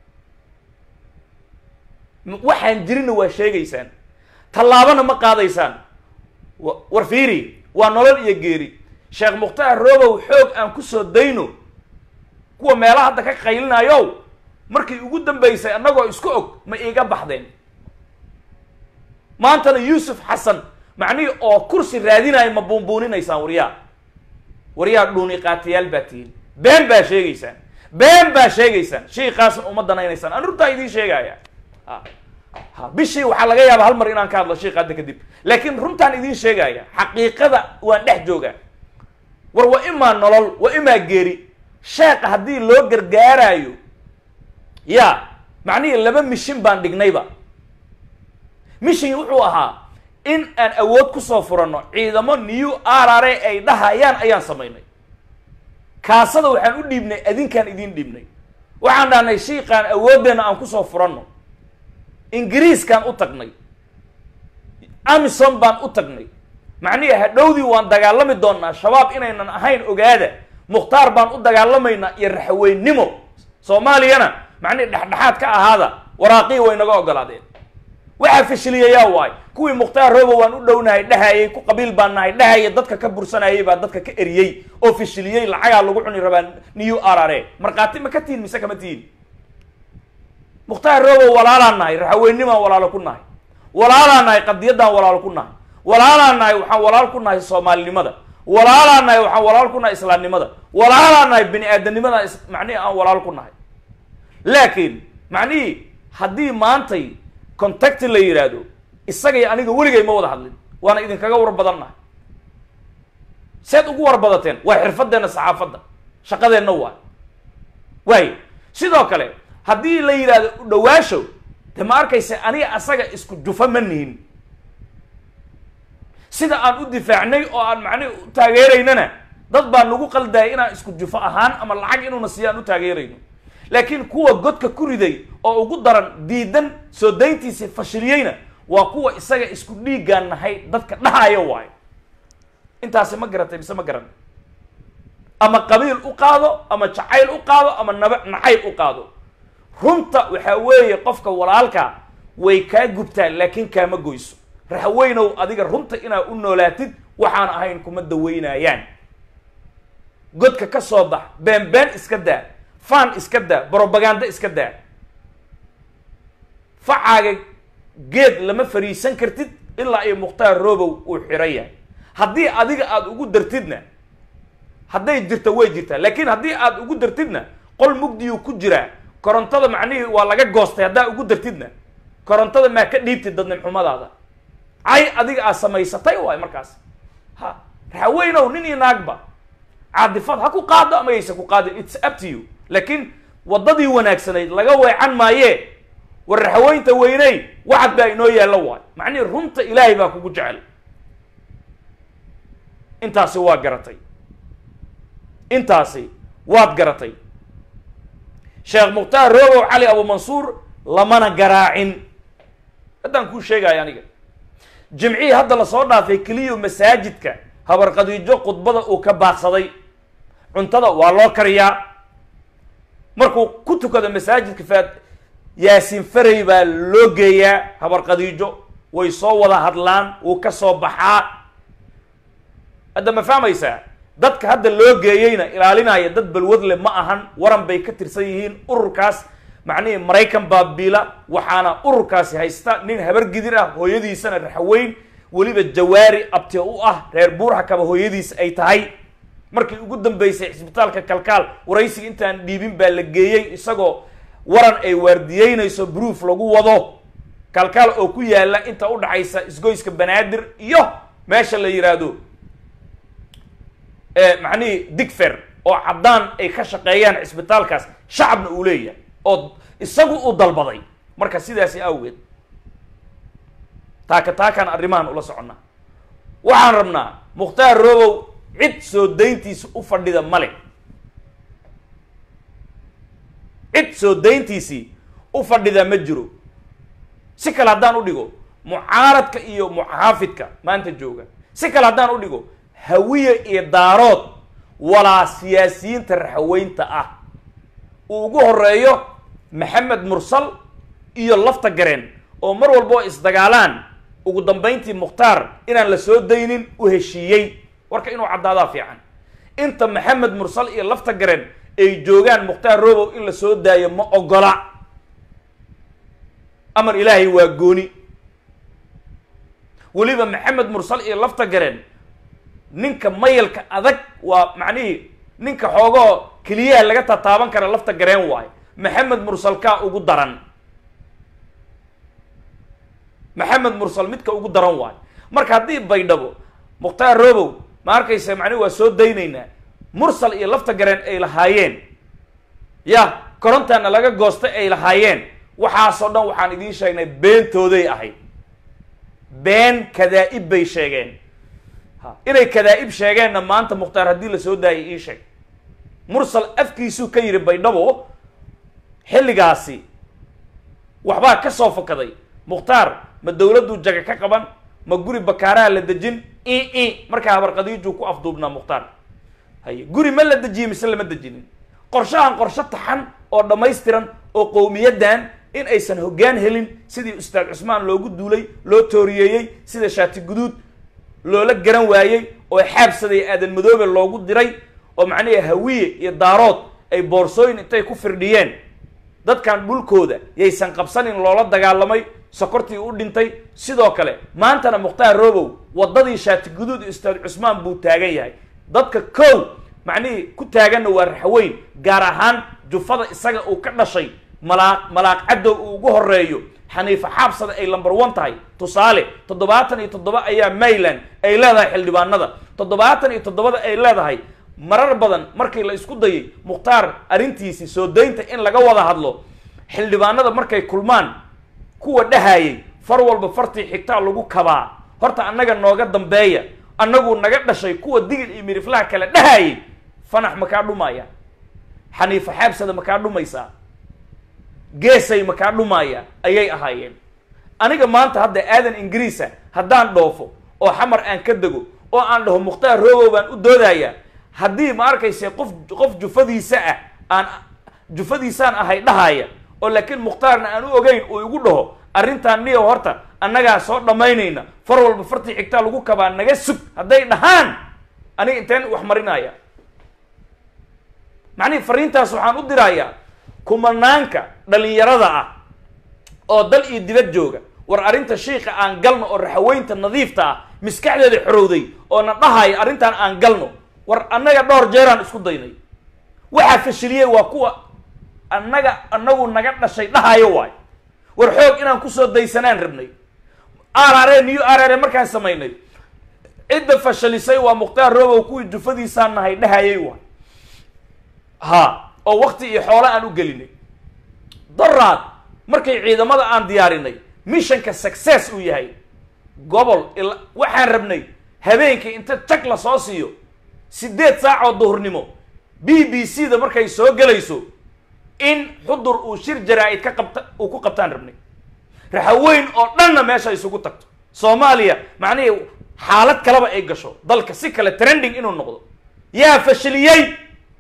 waxaan jirinna waa sheegaysaan tallaabana ma qaadaysaan war fiiri waa nolol iyo geeri sheekh mukhtaar robow xoog aan kusoo dayno kuwa meelaha hadda ka qaylinayow markii ugu dambaysay annagoo isku og ma iiga baxdeen maantana yuusuf xasan macnihii oo kursi raadinayo ma buunbuuninaysaan waryaa waryaa dhuuni qaatayaal baa tihiin been baa sheegaysaan been baa sheegaysaan shiikaasna uma danaynaysaan an runtaa idiin sheegaya ha ha bishii waxaa laga yaaba hal mar inaan ka hadlo shiika hadda kadib laakiin runtaan idiin sheegaya xaqiiqada waan dhex joogaa war wa imaa nolol wa imaa geeri sheeka haddii loo gargaaraayo ya macnihii laba mishin baan dhignayba mishin wuxuu ahaa in aan awood kusoo furanno ciidamo new arare ay dhahayaan ayaan samaynay kaasada waxaan u dhiibnay adinkaan idiin dhiibnay waxaan dhahnay shiikaan awooddeena aan kusoo furanno ingiriiskaan u tagnay amison baan u tagnay macnihi hadhowdii waan dagaalami doonaa shabaab inaynan ahayn ogaada mukhtaar baan u dagaalamaynaa iyo raxweynimo soomaaliyana macnihi dhexdhexaad ka ahaada waraaqii way naga ogolaadeen waxaa fashiliyayaa waay kuwii mukhtaar robo waan u dhownahay dhahayay ku qabiil baan nahay dhahaya dadka ka bursanayay baa dadka ka eriyey oo fashiliyey lacagaa lagu cuni rabaa new arare markhaati ma ka tihin mise kama tihin mukhtaar robo walaalaan nahay raxaweynimaan walaalo ku nahay walaalaan nahay qadiyaddaan walaalo ku nahay walaalaan nahay waxaan walaal ku nahay soomaalinimada walaalaan nahay waxaan walaal ku nahay islaamnimada walaalaan nahay bini aadamnimada macnihii aan walaal ku nahay laakiin macnihii haddii maantay contacti la yidhaahdo isagay aniga weligay ma wada hadlin waana idinkaga war badan nahay seed ugu war badateen waa xirfadeenna saxaafadda shaqadeenna waay waayo sidoo kale haddii la yidhaahdo udhawaasho de ma arkaysa aniga asaga isku jufa ma nihin sida aan u difaacnay oo aan macnihi u taageeraynana dad baa nagu qaldaya inaan isku jufo ahaan ama lacag inuuna siiyo aan u taageerayno laakiin kuwa godka ku riday oo ugu daran diidan soo dayntiisii fashiliyeyna waa kuwa isaga isku dhiiggaan nahay dadka dhahayo waayo intaasi ma garatay mise ma garan ama qabiil u qaado ama jacayl u qaado ama naba nacayb u qaado runta waxaa weeye qofka walaalka way kaa gubtaan laakiin kaama goyso raxweynow adiga runta inaad u noolaatid waxaan ahayn kuma daweynayaan godka ka soo bax been been iska daa fan iska daa brobaganda iska daa facaaga geed lama fariisan kartid ilaa iyo mukhtaar robow uu xiran yahay haddii adiga aada ugu dartidna hadday jirta way jirtaa laakiin haddii aada ugu dartidna qol mugdiyuu ku jiraa korontada macnihii waa laga goostay haddaa ugu dartidna korontada maa ka dhiibtid dadnimxumadaada cay adiga aad samaysatay waay markaas ha raxaweynow nin iyo naagba caadifad ha ku qaado ama yaysa ku qaadin its up to you laakiin waddadii wanaagsanayd laga weecan maayee war raxaweynta weyney wacad baa inoo yaallo waay macnihii runta ilaahay baa kugu jecel intaasi waa garatay intaasi waad garatay sheekh mukhtaar roobow cali abumansuur lamana garaacin haddaan kuu sheegaya aniga jimcihii hadda lasoo dhaafay keliyo masaajidka habarqadiijo khudbada uu ka baaqsaday cuntada waa loo kariyaa markuu ku tukado masaajidka faad yaasiin faray baa loo geeyaa habarqadiijo way soo wada hadlaan wuu ka soo baxaa hadda ma fahmaysaa dadka hadda loo geeyeyna ilaalinaya dad balwad leh ma ahan waran bay ka tirsan yihiin ururkaas macnihii maraykan baabiila waxaana ururkaasi haysta nin habargidir ah hooyadiisana raxweyn weliba jawaari abti u ah reer buurxakaba hooyadiis ay tahay markii ugu dambeysay cisbitaalka kalkaal waraysiga intaan dhiibin baa la geeyey isagoo waran ay waardiyeynayso bruuf lagu wado kalkaal oo ku yaala inta u dhaxaysa isgoyska banaadir iyo meesha la yidhaahdo macnihii digfer oo caddaan ay ka shaqeeyaan cisbitaalkaas shacabna uu leeyahay oo isagu uu dalbaday marka sidaasi awgeed taaka taakaan arrimahan ula soconnaa waxaan rabnaa mukhtaar roobow cid soo dayntiisa u fadhida male cid soo dayntiisii u fadhida ma jiro si kale haddaan u dhigo mucaaradka iyo muxaafidka maanta jooga si kale haddaan u dhigo hawiye iyo daarood walaa siyaasiyiinta raxweynta ah uu ugu horeeyo maxamed mursal iyo lafta gareen oo mar walba oo isdagaalaan ugu dambayntii mukhtaar inaan la soo daynin u heshiiyey warka inuu caddaadaa fiican inta maxamed mursal iyo lafta gareen ay joogaan mukhtaar robow in la soo daayo ma ogola amar ilaahay waa gooni weliba maxamed mursal iyo lafta gareen ninka mayalka adag waa macnihii ninka xoogoo keliyaha laga tataaban kara lafta gareen waayo maxamed mursal kaa ugu daran maxamed mursal midka ugu daran waayo marka haddii baydhabo mukhtaar robow ma arkaysa macnihi waa soo daynaynaa mursal iyo lafta gareen ay lahaayeen ya korontaana laga goostay ay lahaayeen waxaasoo dhan waxaan idiin sheegnay beentooday ahayd been kadaa-ib bay sheegeen ha inay kadaa-ib sheegeenna maanta mukhtaar haddii la soo daayay ii sheeg mursal afkiisuu ka yidhi baydhabo xilligaasi waxbaa ka soo fakaday mukhtaar ma dawladdu jaga ka qaban ma guri bakaaraha la dejin i i markaa habarqadiijuu ku afduubnaa mukhtaar haye guri ma la dejiyey mise lama dejinin qorshahan qorsho taxan oo dhammaystiran oo qowmiyaddan in aysan hoggaan helin sidii ustaad cusmaan loogu duulay loo tooriyeeyey sida shaati guduud loola garan waayey oo xaabsaday aadan madoobe loogu diray oo macnaha hawiye iyo daarood ay boorsooyin intay ku firdhiyeen dadkan dhulkooda yaysan qabsanin loola dagaalamay sokortii u dhintay sidoo kale maantana mukhtaar robow waddadii shaati guduud iyo ustaad cusmaan buu taagan yahay dadka kow macnihii ku taaganna waa raxweyn gaar ahaan jufada isaga uu ka dhashay malaaq malaaq caddow uu ugu horeeyo xaniifa xaabsada ay lamber one tahay tusaale toddobaatan iyo toddoba ayaa mayland ay leedahay xildhibaanada toddobaatan iyo toddobada ay leedahay marar badan markii la isku dayay mukhtaar arrintiisii soo daynta in laga wada hadlo xildhibaanada markay kulmaan kuwa dhahayay far walba fartii xigtaa lagu kabaa horta annaga nooga dambeeya annagu naga dhashay kuwa digil iyo miriflaha kale dhahayay fanax makaa dhumaya xaniifa xaabsada makaa dhumaysaa geesay makaa dhumaya ayay ahaayeen aniga maanta hadda aadan ingiriisa haddaan dhoofo oo xamar aan ka dego oo aan dhaho mukhtaar robow baan u doodayaa haddii ma arkayse qof qof jufadiisa ah aan jufadiisaan ahay dhahaya oo laakiin mukhtaarna aan u ogeyn uu igu dhaho arrintaan niyo horta annagaa soo dhammaynayna far walba fartii xigtaa lagu kabaa naga sug hadday dhahaan aniga inteen wax marinaya macnihi fariintaas waxaan u dirayaa kumanaanka dhalinyarada ah oo dal iyo dibad jooga war arrinta shiika aan galno oo raxaweynta nadiifta ah maskaxdeeda xorowday oo na dhahaya arrintaan aan galno war annaga dhowr jeeraan isku daynay waxaa fashiliyey waa kuwa annaga annagu naga dhashay dhahayo waay war xoog inaan kusoo daysanaan rabnay arare new arare markaan samaynay cidda fashalisay waa mukhtaar robow kuwii jufadiisaan nahay dhahayay waay ha oo wakti iyo xoolo aan u gelinay daraad markay ciidamada aan diyaarinay missionka success uu yahay gobol il waxaan rabnay habeenkii inta jag la soo siiyo siddeed saac oo duhurnimo b b c da markay soo gelayso in xudur uu shir jaraa-id ka qabta uu ku qabtaan rabnay raxaweyn oo dhanna meesha isugu tagto soomaaliya macnihii xaalad kaleba ay gasho dalka si kale trending inuu noqdo yaa fashiliyey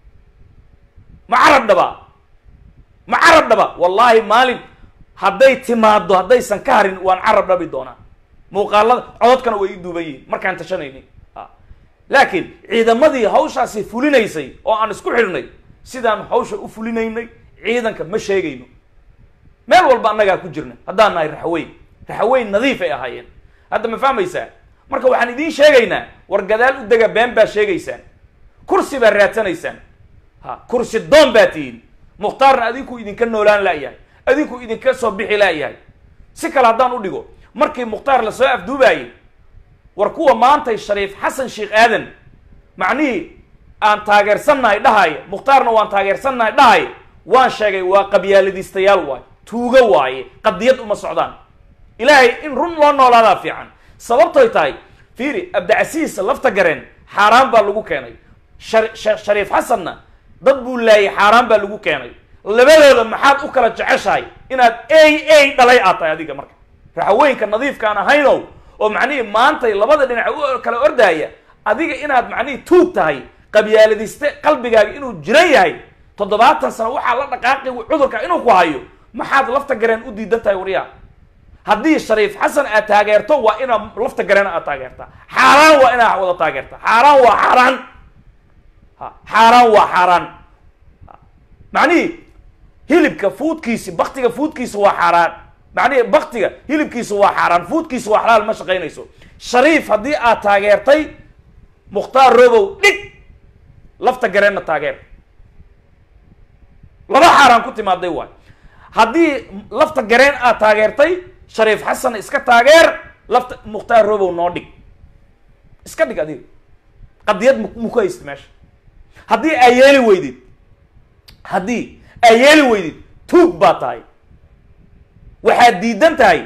ma carab dhabaa ma carab dhaba wallaahi maalin hadday timaado haddaysan ka harin waan carab dhabi doonaa muuqaalada cododkana way ii duuban yihiin markaan tashanayni a laakiin ciidamadii hawshaasi fulinaysay oo aan isku xidhnay sidaan hawsha u fulinaynay ciidanka ma sheegayno meel walba annagaa ku jirna haddaan nahay raxweyn raxweyn nadiif ay ahaayeen hadda ma fahmaysaa marka waxaan idiin sheegaynaa war gadaal u dega been baa sheegaysaan kursi baa raadsanaysaan ha kursi doon baa tihiin mukhtaarna adinku idinka noolaan la'yahay adinku idinka soo bixi la'yahay si kale haddaan u dhigo markii mukhtaar lasoo afduubaayey war kuwa maantay shariif xasan sheekh aadan macnihii aan taageersannahay dhahaye mukhtaarna waan taageersannahay dhahaye waan sheegay waa qabyaaladiistayaal waaye tuugo waaye qadiyad uma socdaan ilaahay in run loo noolaadaa fiican sababtoy tahay fiiri abdicasiis lafta gareen xaaraan baa lagu keenay shar- sha- shariif xasanna dad buu laayay xaaraan baa lagu keenay labadooda maxaad u kala jeceshahay inaad ey ey dhalay aad tahay adiga marka raxaweenka nadiifkaan ahaynow oo macnihii maantay labada dhinac u kala ordaaya adiga inaad macnihii tuug tahay qabyaaladiste qalbigaaga inuu jiran yahay toddobaatan sano waxaa la dhaqaaqi cudurka inuu ku hayo maxaad lafta gareen u diidan tahay waryaa haddii shariif xasan aad taageerto waa inaa lafta gareen aad taageertaa xaaraan waa inaa wada taageertaa xaaraan waa xaaraan ha xaaraan waa xaaraan Ha. macnihii hilibka fuudkiisi baktiga fuudkiisa waa xaaraan macnihi baktiga hilibkiisa waa xaaraan fuudkiisa waa xalaal ma shaqaynayso shariif haddii aad taageertay mukhtaar robow dhig lafta gareenna taageer laba xaaraan ku timaaday waay haddii lafta gareen aad taageertay shariif xasan iska taageer lafta mukhtaar robow noo dhig iska dhig adiga qadiyad mu mu ku haysta meesha haddii aa yeeli weydid haddii aa yeeli weydid tuug baa tahay waxaad diidan tahay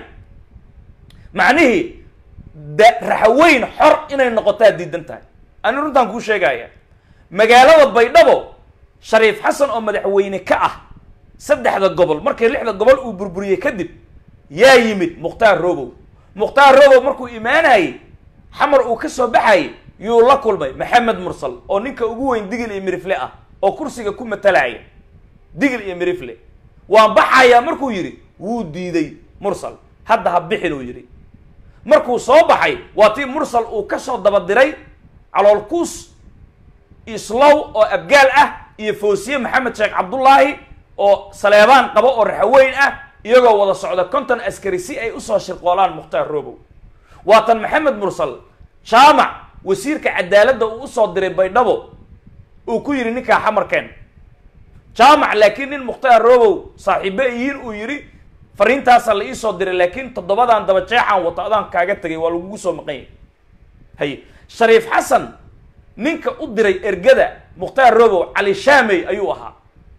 macnihii da raxaweyn xor inay noqotaad diidan tahay ani runtaan kuu sheegaya magaalada baydhabo shariif xasan oo madaxweyne ka ah saddexda gobol markii lixda gobol uu burburiyey kadib yaa yimid mukhtaar robow mukhtaar robow markuu imaanayey xamar uu ka soo baxayay yuu la kulmay maxamed mursal oo ninka ugu weyn digil iyo mirifle ah oo kursiga ku matalaya digil iyo mirifle waan baxayaa markuu yidhi wuu diiday mursal hadda ha bixin uu yidhi markuu soo baxay waa tii mursal uu ka soo dabadiray caloolkuus islow oo abgaal ah iyo foosiye maxamed sheekh cabdullaahi oo saleebaan qabo oo raxaweyn ah iyagoo wada socda konton askari si ay usoo shirqoolaan mukhtaar robow waatan maxamed mursal jaamac wasiirka cadaaladda uu usoo diray baydhabo uu ku yidhi ninkaa xamarkeen jaamac laakiin nin mukhtaar robow saaxiibe yihiin uu yidhi fariintaasaa la iisoo diray laakiin toddobadan daba jeexaan wato adaan kaaga tegay waa lagugu soo maqan yahay haye shariif xasan ninka u diray ergada mukhtaar robow cali shaamey ayuu ahaa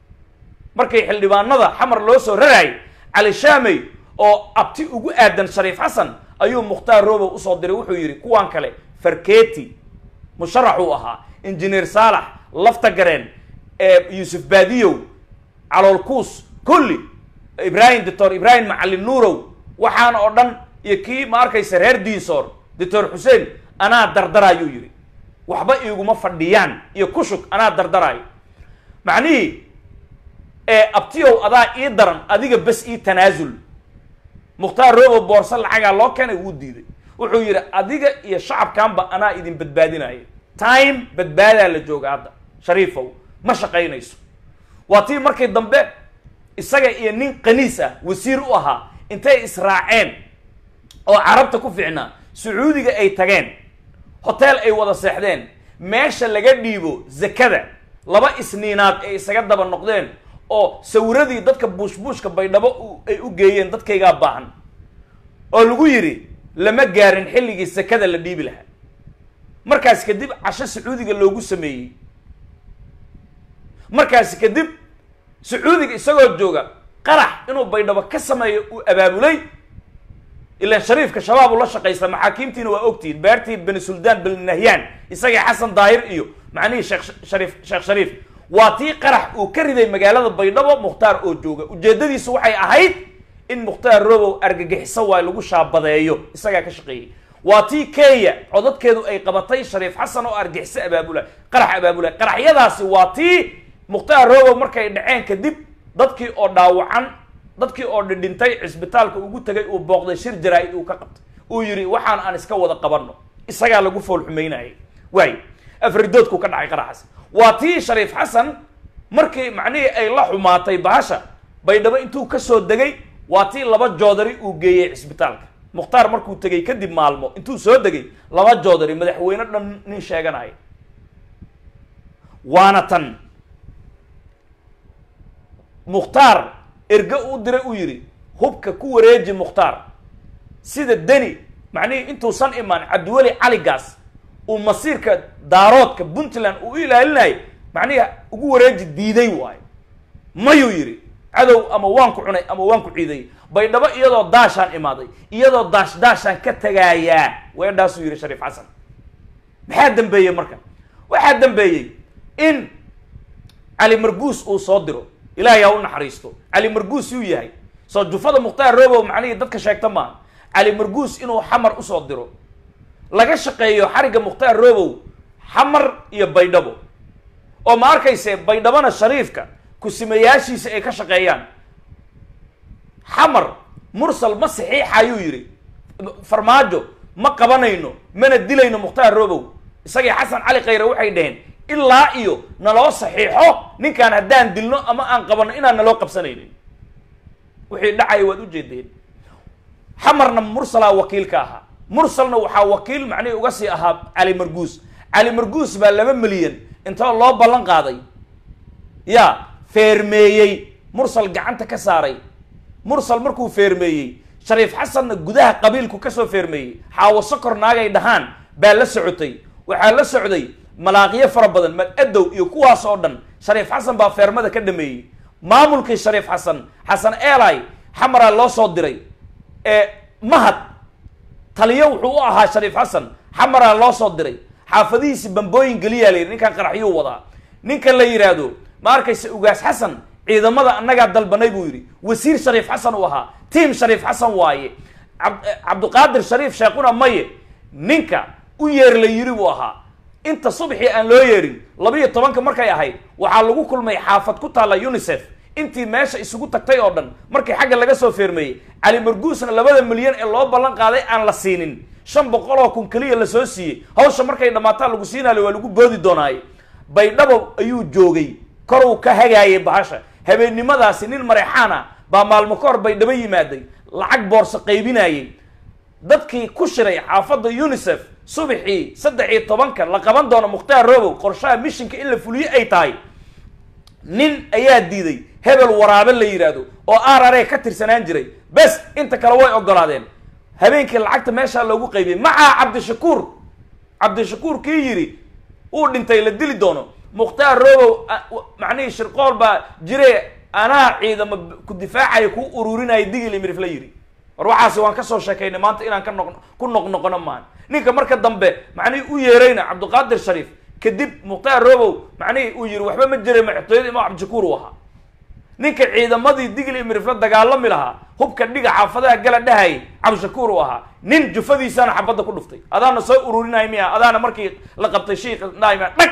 markay xildhibaanada xamar loo soo raraayay cali shaamey oo abti ugu aadan shariif xasan ayuu mukhtaar robow usoo diray wuxuu yidhi kuwaan kale farketi musharax uu ahaa injineer saalax lafta gareen yuusuf baadiyow caloolkuus kulli ibrahim doctor ibrahim macalin nuurow waxaan oo dhan iyo kii ma arkaysa reer diinsoor doctor xuseen anaa dardaraayuu yidhi waxba iiguma fadhiyaan iyo kushug anaa dardaraayo macnihii ee abtiyow adaa ii daran adiga bes ii tanaasul mukhtaar robo boorso lacagaa loo keenay wuu diiday wuxuu yidhi adiga iyo shacabkanba anaa idin badbaadinaya time badbaadaa la jooga hadda shariifow ma shaqaynayso waa tii markii dambe isaga iyo nin kaniis ah wasiir u ahaa intay israaceen oo carabta ku fiicnaa sacuudiga ay tageen hotel ay wada seexdeen meesha laga dhiibo zakada laba isniinaad ay isaga daba noqdeen oo sawiradii dadka buushbuushka baydhabo ay u geeyeen dadkaygaa baahan oo lagu yidhi lama gaarin xilligii sakada la dhiibi lahaa markaas kadib casho sacuudiga loogu sameeyey markaasi kadib sacuudiga isagoo jooga qarax inuu baydhabo ka sameeyo uu abaabulay ilaan shariifka shabaab ula shaqaysta maxaakiimtiina waa ogtihiin beertii bani suldaan bani nahyaan isagii xasan daahir iyo macnihii sheekh shariif sheekh shariif waa tii qarax uu ka riday magaalada baydhabo mukhtaar oo jooga ujeedadiisu waxay ahayd in mukhtaar robow argagixiso waay lagu shaabadeeyo isagaa ka shaqeeyey waa tii kenya codadkeedu ay qabatay shariif xasan oo argixiso abaabula qarax abaabula qaraxyadaasi waa tii mukhtaar robow markay dhaceen kadib dadkii oo dhaawacan dadkii oo dhidhintay cisbitaalka ugu tegay uu booqday shir jaraa-id uu ka qabtay uu yidhi waxaan aan iska wada qabanno isagaa lagu fool xumaynayay waay afridoodku ka dhacay qaraxaas waa tii shariif xasan markii macnihii ay la xumaatay bahasha baydhabo intuu kasoo degay waa tii laba joodari uu geeyey cisbitaalka mukhtaar markuu tegey kadib maalmo intuu soo degay laba joodari madaxweyne dhan nin sheeganaya waana tan mukhtaar erge u diray uu yidhi hubka ku wareeji mukhtaar sida deni macnihii intuusan imaan cabdiweli caligaas uu masiirka daaroodka puntland uu u ilaalinayay macnihii ugu wareeji diiday waayo mayuu yidhi cadow ama waan ku cunay ama waan ku ciidayay baydhabo iyadoo daashaan imaaday iyadoo daash daashaan ka tegaayaa weedhaasuu yidhi shariif xasan maxaa dambeeyey marka waxaa dambeeyey in cali marguus uu soo diro ilaahay ha u naxariisto cali marguus yuu yahay soo jufada mukhtaar robow macnihii dadka sheegta maaha cali marguus inuu xamar usoo diro laga shaqeeyo xarigga mukhtaar robow xamar iyo baydhabo oo ma arkayse baydhabona shariifka kusimayaashiisa ay ka shaqeeyaan xamar mursal ma saxiixayuu yidhi farmaajo ma qabanayno mana dilayno mukhtaar robow isagii xasan cali khayre waxay dhaheen ilaa iyo naloo saxiixo ninkaan haddaan dilno ama aan qabanno inaan naloo qabsanaynin wixii dhacaya waad ujeedeen xamarna mursalaa wakiil ka ahaa mursalna waxaa wakiil macnihii uga sii ahaa cali marguus cali marguus baa laba milyan intoo loo ballan qaaday yaa feermeeyey mursal gacanta ka saaray mursal markuu feermeeyey shariif xasanna gudaha qabiilku kasoo feermeeyey xaawo sokor naagay dhahaan baa la socotay waxaa la socday malaaqyo fara badan mag-adow iyo kuwaas oo dhan shariif xasan baa feermada ka dhameeyey maamulkii shariif xasan xasan eli xamaraa loo soo diray ee mahad taliyo wuxuu u ahaa shariif xasan xamaraa loo soo diray xaafadihiisi bambooyin geliyaa la yidhi ninkan qaraxyuu wadaa ninkan la yidhaahdo ma arkayse ugaas xasan ciidamada annagaa dalbanay buu yidhi wasiir shariif xasan uu ahaa tiam shariif xasan waaye cabdiqaadir shariif sheekuna maye ninka u yeer la yidhi buu ahaa inta subxii aan loo yeerin labiiyo tobanka markay ahayd waxaa lagu kulmay xaafad ku taalla unisef intii meesha isugu tagtay oo dhan markii xagga laga soo feermeeyey cali marguusna labada milyan ee loo ballan qaaday aan la siinin shan boqol oo kun keliya lasoo siiyey hawsha markay dhammaataan lagu siinayo waa lagu boodi doonaaye baydhabo ayuu joogay koruu ka hagaayay bahasha habeennimadaasi nin mareexaan ah baa maalmo ka hor baydhabo yimaaday lacag boorso qaybinayay dadkii ku shiray xaafadda unisef subaxii saddex iyo tobanka la qaban doono mukhtaar robow qorshaha mishinka in la fuliyo ay tahay nin ayaa diiday hebel waraabe la yidhaahdo oo r r a ka tirsanaan jiray bes inta kale way ogolaadeen habeenkii lacagta meeshaa loogu qaybiyey macaa cabdishakuur cabdishakuur kii yidhi uu dhintay la dili doono mukhtaar robow macnihii shirqool baa jire anaa ciidamo ku difaacaya ku ururinaya digil imirif la yidhi war waxaasi waan kasoo sheekaynay maanta inaan ka noq ku noqnoqono maan ninka marka dambe macnihii u yeerayna cabdiqaadir shariif kadib mukhtaar robow macnihii uu yihi waxba ma jiray madaxtooyada imaam cabdishakuur uu ahaa ninka ciidamadii digli imirif la dagaalami lahaa hubka dhiga xaafadaha gala dhahayay cabdishakuur uu ahaa nin jufadiisana xabadda ku dhuftay adaana soo ururinaya miya adaana markii la qabtay shiika naima dhag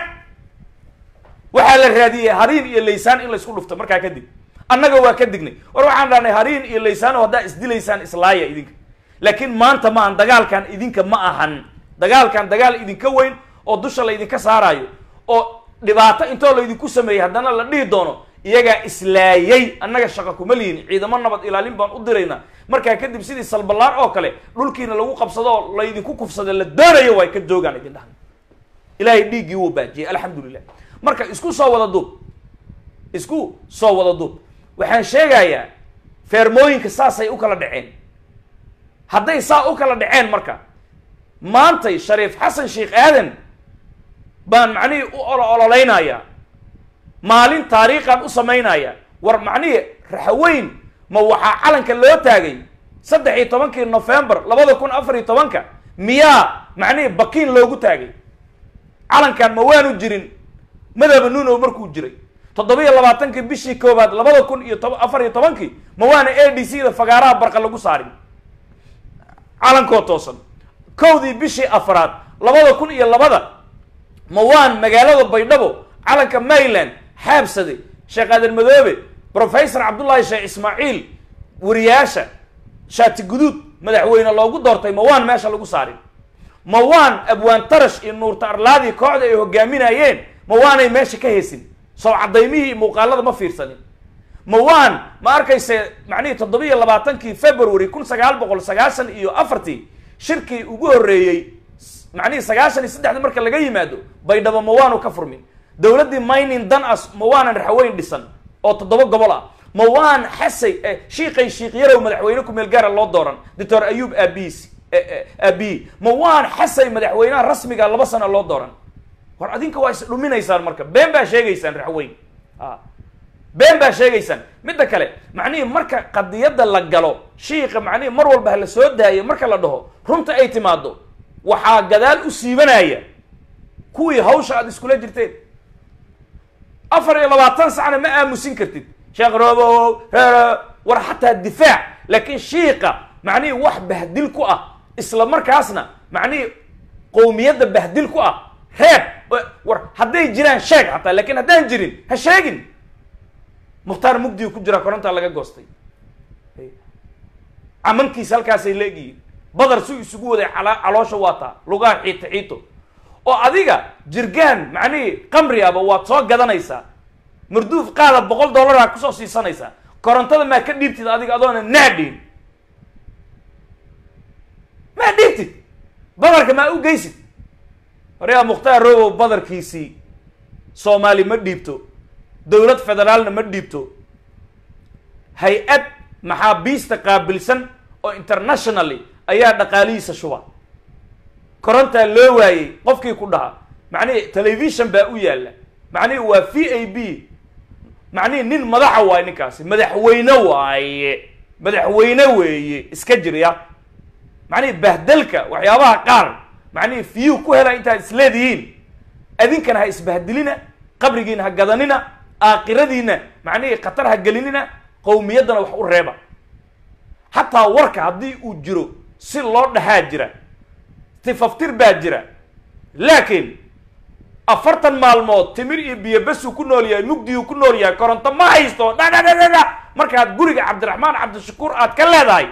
waxaa la raadiyey hariin iyo laysaan in laysku dhufto markaa kadib annaga waa ka dignay war waxaan dhahnay hariin iyo laysaano haddaa isdilaysaan islaaya idinka laakiin maanta maahan dagaalkan idinka ma ahan dagaalkan dagaal idinka weyn oo dusha laydinka saaraayo oo dhibaato intoo laydinku sameeyey haddana la dhihi doono iyagaa islaayay annaga shaqa kuma lihin ciidamo nabad ilaalin baan u diraynaa markaa kadib sidii salballaar oo kale dhulkiina lagu qabsado oo laydinku kufsada la doonayo way ka joogaan idin dhahan ilaahay dhiiggii wuu baajiyey alxamdulilah marka isku soo wada duub isku soo wada duub waxaan sheegayaa feermooyinka saasay u kala dhaceen hadday saa u kala dhaceen marka maantay shariif xasan sheekh aadan baan macnihii u olo ololeynayaa maalin taariikhaan u samaynaya war macnihii raxweyn ma waxaa calanka loo taagay saddex iyo tobankii november labada kun afar iyo tobanka miyaa macnihii bakiin loogu taagay calankan ma waanu jirin madaba nuunow markuu jiray toddobiyo labaatankii bishii koowaad labada kun iyo toba afar iyo tobankii ma waana a d c da fagaaraha barqa lagu saarin calankoo toosan kowdii bishii afraad labada kun iyo labada ma waan magaalada baydhabo calanka maryland xaabsade sheekh aadan madoobe professor cabdullaahi sheekh ismaaciil wariyaasha shaati guduud madaxweyne loogu doortay ma waan meesha lagu saarin ma waan abwaan tarash iyo nuurta arlaadii kooxda ay hogaaminayeen ma waanay meesha ka heesin soo cadaymihii iyo muuqaalada ma fiirsanin ma waan ma arkayse macnihii toddobiyo labaatankii february kun sagaal boqol sagaashan iyo afartii shirkii ugu horreeyey macnihii sagaashan iyo saddexda marka laga yimaado baydhabo ma waanu ka furmin dowladdii mining dan as ma waanan raxweyn dhisan oo toddoba gobol ah ma waan xasay shiiqay shiiqyarow madaxweyne ku meel gaara loo dooran doctor ayuub aabiisi aabiyi ma waan xasay madaxweynaha rasmiga laba sano loo dooran war adinka waa is dhuminaysaan marka been baa sheegaysaan raxweyn a been baa sheegaysaan midda kale macnihii marka qadiyadda la galo shiika macnihii mar walba hala soo daayo marka la dhaho runta ay timaado waxaa gadaal u siibanaya kuwii hawsha aada iskula jirteen afar iyo labaatan sacna ma aamusin kartid sheekh robow war xataa difaac laakiin shiika macnihii wax bahdil ku ah isla markaasna macnihii qowmiyadda bahdil ku ah reeb war hadday jiraan sheeg xataa lakin haddaan jirin ha sheegin mukhtaar mugdiga ku jiraa korontaa laga goostay camankiisa halkaasay leegyihiin badar su isugu waday ala caloosha waataa lugaha xiito xiito oo adiga jirgaan macnihii qamri aba waad soo gadanaysaa marduuf qaada boqol dollaraa kusoo siisanaysaa korontada maa ka dhiibtid adiga adoona naa dhiin maa dhiibtid badarka maa u geysid waryaa mukhtaar robow badarkiisii soomaali ma dhiibto dowlad federaalna ma dhiibto hay-ad maxaabiista qaabilsan oo internationally ayaa dhaqaalihiisa shuba korontaa loo waayey qofkii ku dhaha macnihi television baa u yaalla macnihi waa v a b macnihi nin madaxa waaye ninkaasi madaxweyne waaye madaxweyne weeye iska jirya macnihi bahdelka waxyaabaha qaar macnihi fiyuu ku hela intaad isleedihiin adinkana ha isbahdilina qabrigiina ha gadanina aakhiradiina macnihii khatar ha gelinina qowmiyaddana wax u reeba xataa warka haddii uu jiro si loo dhahaa jira tifaftir baa jira laakiin afartan maalmood timir iyo biyo besuu ku nool yahay mugdiuu ku nool yahay koronto ma haysto dhadhadhadhada markaad guriga cabdiraxmaan cabdishakuur aad ka leedahay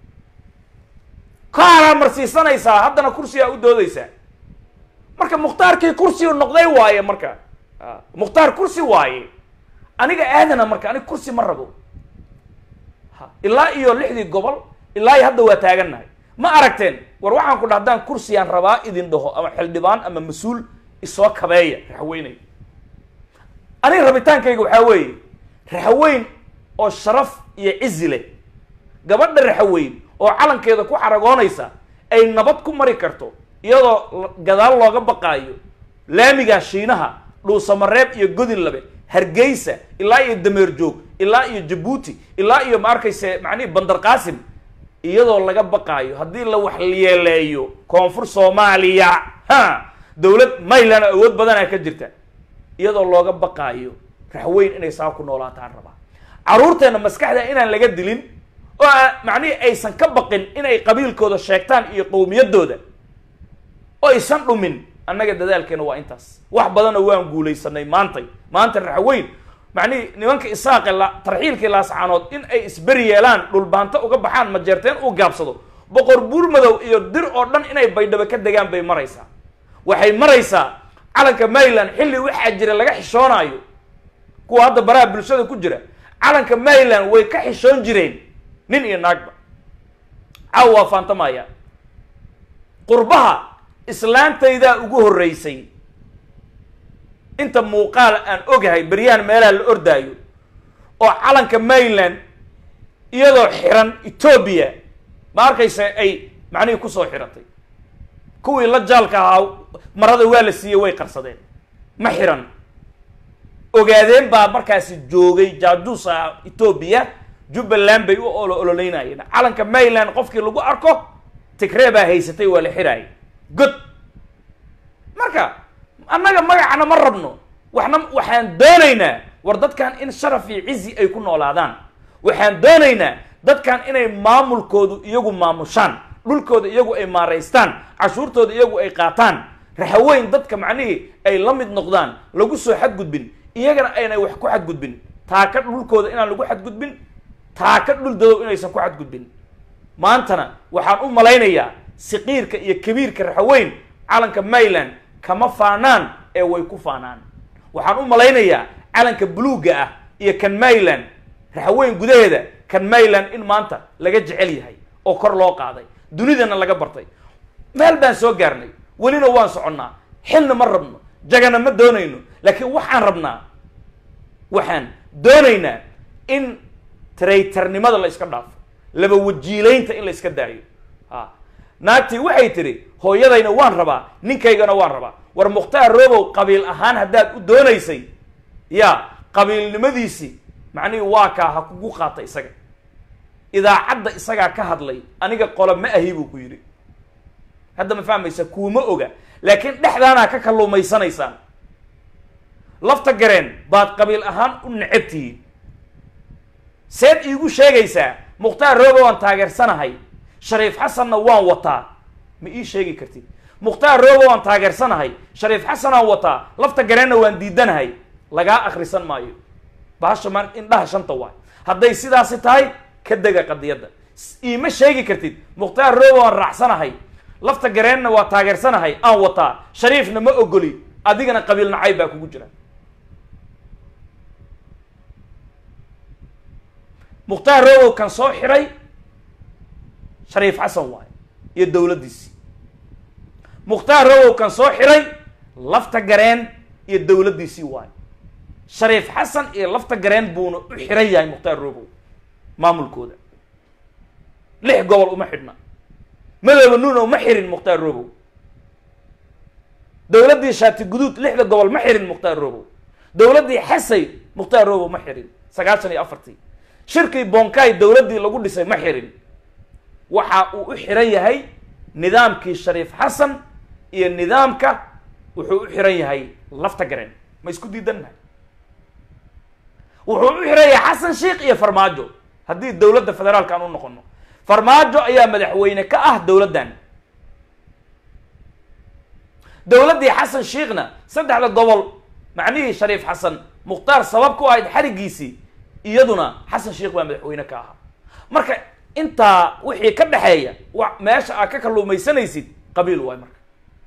kaanaa marsiisanaysaa haddana kursigaa u doodaysaa marka mukhtaarkii kursiu noqday waaye marka mukhtaar kursi waaye aniga aadana marka aniga kursi ma rabo ilaa iyo lixdii gobol ilaa iyo hadda waa taagannahay ma aragteen war waxaan ku dhaha haddaan kursiyaan rabaa idin dhaho ama xildhibaan ama mas-uul isoo kabeeya raxweynay aniga rabitaankayga waxaa weeye raxweyn oo sharaf iyo cizi leh gabadha raxweyn oo calankeeda ku xaragoonaysa ay nabad ku mari karto iyadoo gadaal looga baqaayo laamiga shiinaha dhuusamareeb iyo godin labe hargeysa ilaa iyo dameer joog ilaa iyo jabuuti ilaa iyo ma arkayse macnihi bandar qaasim iyadoo laga baqaayo haddii la wax yeeleeyo koonfur soomaaliya ha dowlad mayland awood badanaa ka jirta iyadoo looga baqaayo raxweyn inay saa ku noolaataan rabaa carruurteenna maskaxda inaan laga dilin oo macnihii aysan ka baqin inay qabiilkooda sheegtaan iyo qowmiyaddooda oo aysan dhumin annaga dadaalkeena waa intaas wax badanna waan guulaysanay maantay maanta raxweyn macnihii nimanka isaaqe la tarxiilkii laascaanood in ay isberi yeelaan dhulbaanto uga baxaan majeerteen uu gaabsado boqor buurmadow iyo dir oo dhan inay baydhabo ka degaan bay maraysaa waxay maraysaa calanka maryland xilli waxaa jira laga xishoonaayo kuwa hadda baraha bulshada ku jira calanka maryland way ka xishoon jireen nin iyo naagba caaw waa faantamaya qurbaha islaantaydaa ugu horreysay inta muuqaal aan ogahay beryahan meelaha la ordaayo oo calanka maryland iyadoo xiran etoobiya ma arkaysa ay macnihii kusoo xiratay kuwii la jaalka ahaa marada waa la siiyey way qarsadeen ma xiran ogaadeen baa markaasi joogay jaajuusa etoobiya jubbaland bay u olo ololeynayeen calanka mayland qofkii lagu arko tigree baa haysatay waa la xiraayay god marka annaga magacana ma rabno waxna waxaan doonaynaa war dadkan in sharaf iyo cizi ay ku noolaadaan waxaan doonaynaa dadkan inay maamulkoodu iyagu maamushaan dhulkooda iyagu ay maaraystaan cashuurtooda iyagu ay qaataan raxaweyn dadka macnihii ay la mid noqdaan lagu soo xadgudbin iyagana aynay wax ku xadgudbin taaka dhulkooda inaan lagu xadgudbin taaka dhul dadow inaysan ku xadgudbin maantana waxaan u malaynayaa siqiirka iyo kabiirka raxaweyn calanka mayland kama faanaan ee way ku faanaan waxaan u malaynayaa calanka buluugga ah iyo kan mayland raxaweyn gudaheeda kan mayland in maanta laga jecel yahay oo kor loo qaaday dunidana laga bartay meel baan soo gaarnay welina waan soconnaa xilna ma rabno jagana ma doonayno laakiin waxaan rabnaa waxaan doonaynaa in traytarnimada la iska dhaafo laba wajiilaynta in la iska daayo a naagtii waxay tidhi hooyadayna waan rabaa ninkaygana waan rabaa war mukhtaar robow qabiil ahaan haddaad u doonaysay ya qabiilnimadiisii macnihii waa kaa ha kugu qaata isaga idaacadda isagaa ka hadlay aniga qolo ma ahi buu ku yidhi hadda ma fahmaysa kuuma oga laakiin dhexdaanaa ka kalluumaysanaysaan lafta gareen baad qabiil ahaan u necab tihiin seed iigu sheegaysaa mukhtaar robow waan taageersanahay shariif xasanna waan wataa ma ii sheegi kartid mukhtaar robow waan taageersanahay shariif xasanaan wataa lafta gareenna waan diidanahay lagaa akrisan maayo bahasha ma indhaha shanta waay hadday sidaasi tahay ka dega qadiyadda iima sheegi kartid mukhtaar robow waan raacsanahay lafta gareenna waa taageersanahay aan wataa shariifna ma ogoli adigana qabiil nacayb baa kugu jira mukhtaar robow kan soo xiray shariif xasan waay iyo dowladdiisii mukhtaar robow kan soo xiray lafta gareen iyo dowladdiisii waay shariif xasan iyo lafta gareen buuna u xiran yahay mukhtaar robow maamulkooda lix gobol uma xidhna madooba nuuna uma xirin mukhtaar robow dowladdii shaati guduud lixda gobol ma xirin mukhtaar robow dowladdii xasay mukhtaar robow ma xirin sagaashan iyo afartii shirkii bonkay dowladdii lagu dhisay ma xirin waxa uu u xiran yahay nidaamkii shariif xasan iyo nidaamka wuxuu u xiran yahay lafta gareen ma isku diidannahay wuxuu u xiran yahay xasan sheikh iyo farmaajo haddii dowladda federaalka aan u noqono farmaajo ayaa madaxweyne ka ah dowladdan dowladdii xasan sheikhna saddexda gobol macnihii shariif xasan mukhtaar sabab ku ahayd xarigiisii iyaduna xasan sheikh baa madaxweyne ka ahaa marka intaa wixii ka dhexeeya wa meesha aad ka kalluumaysanaysid qabiil waay marka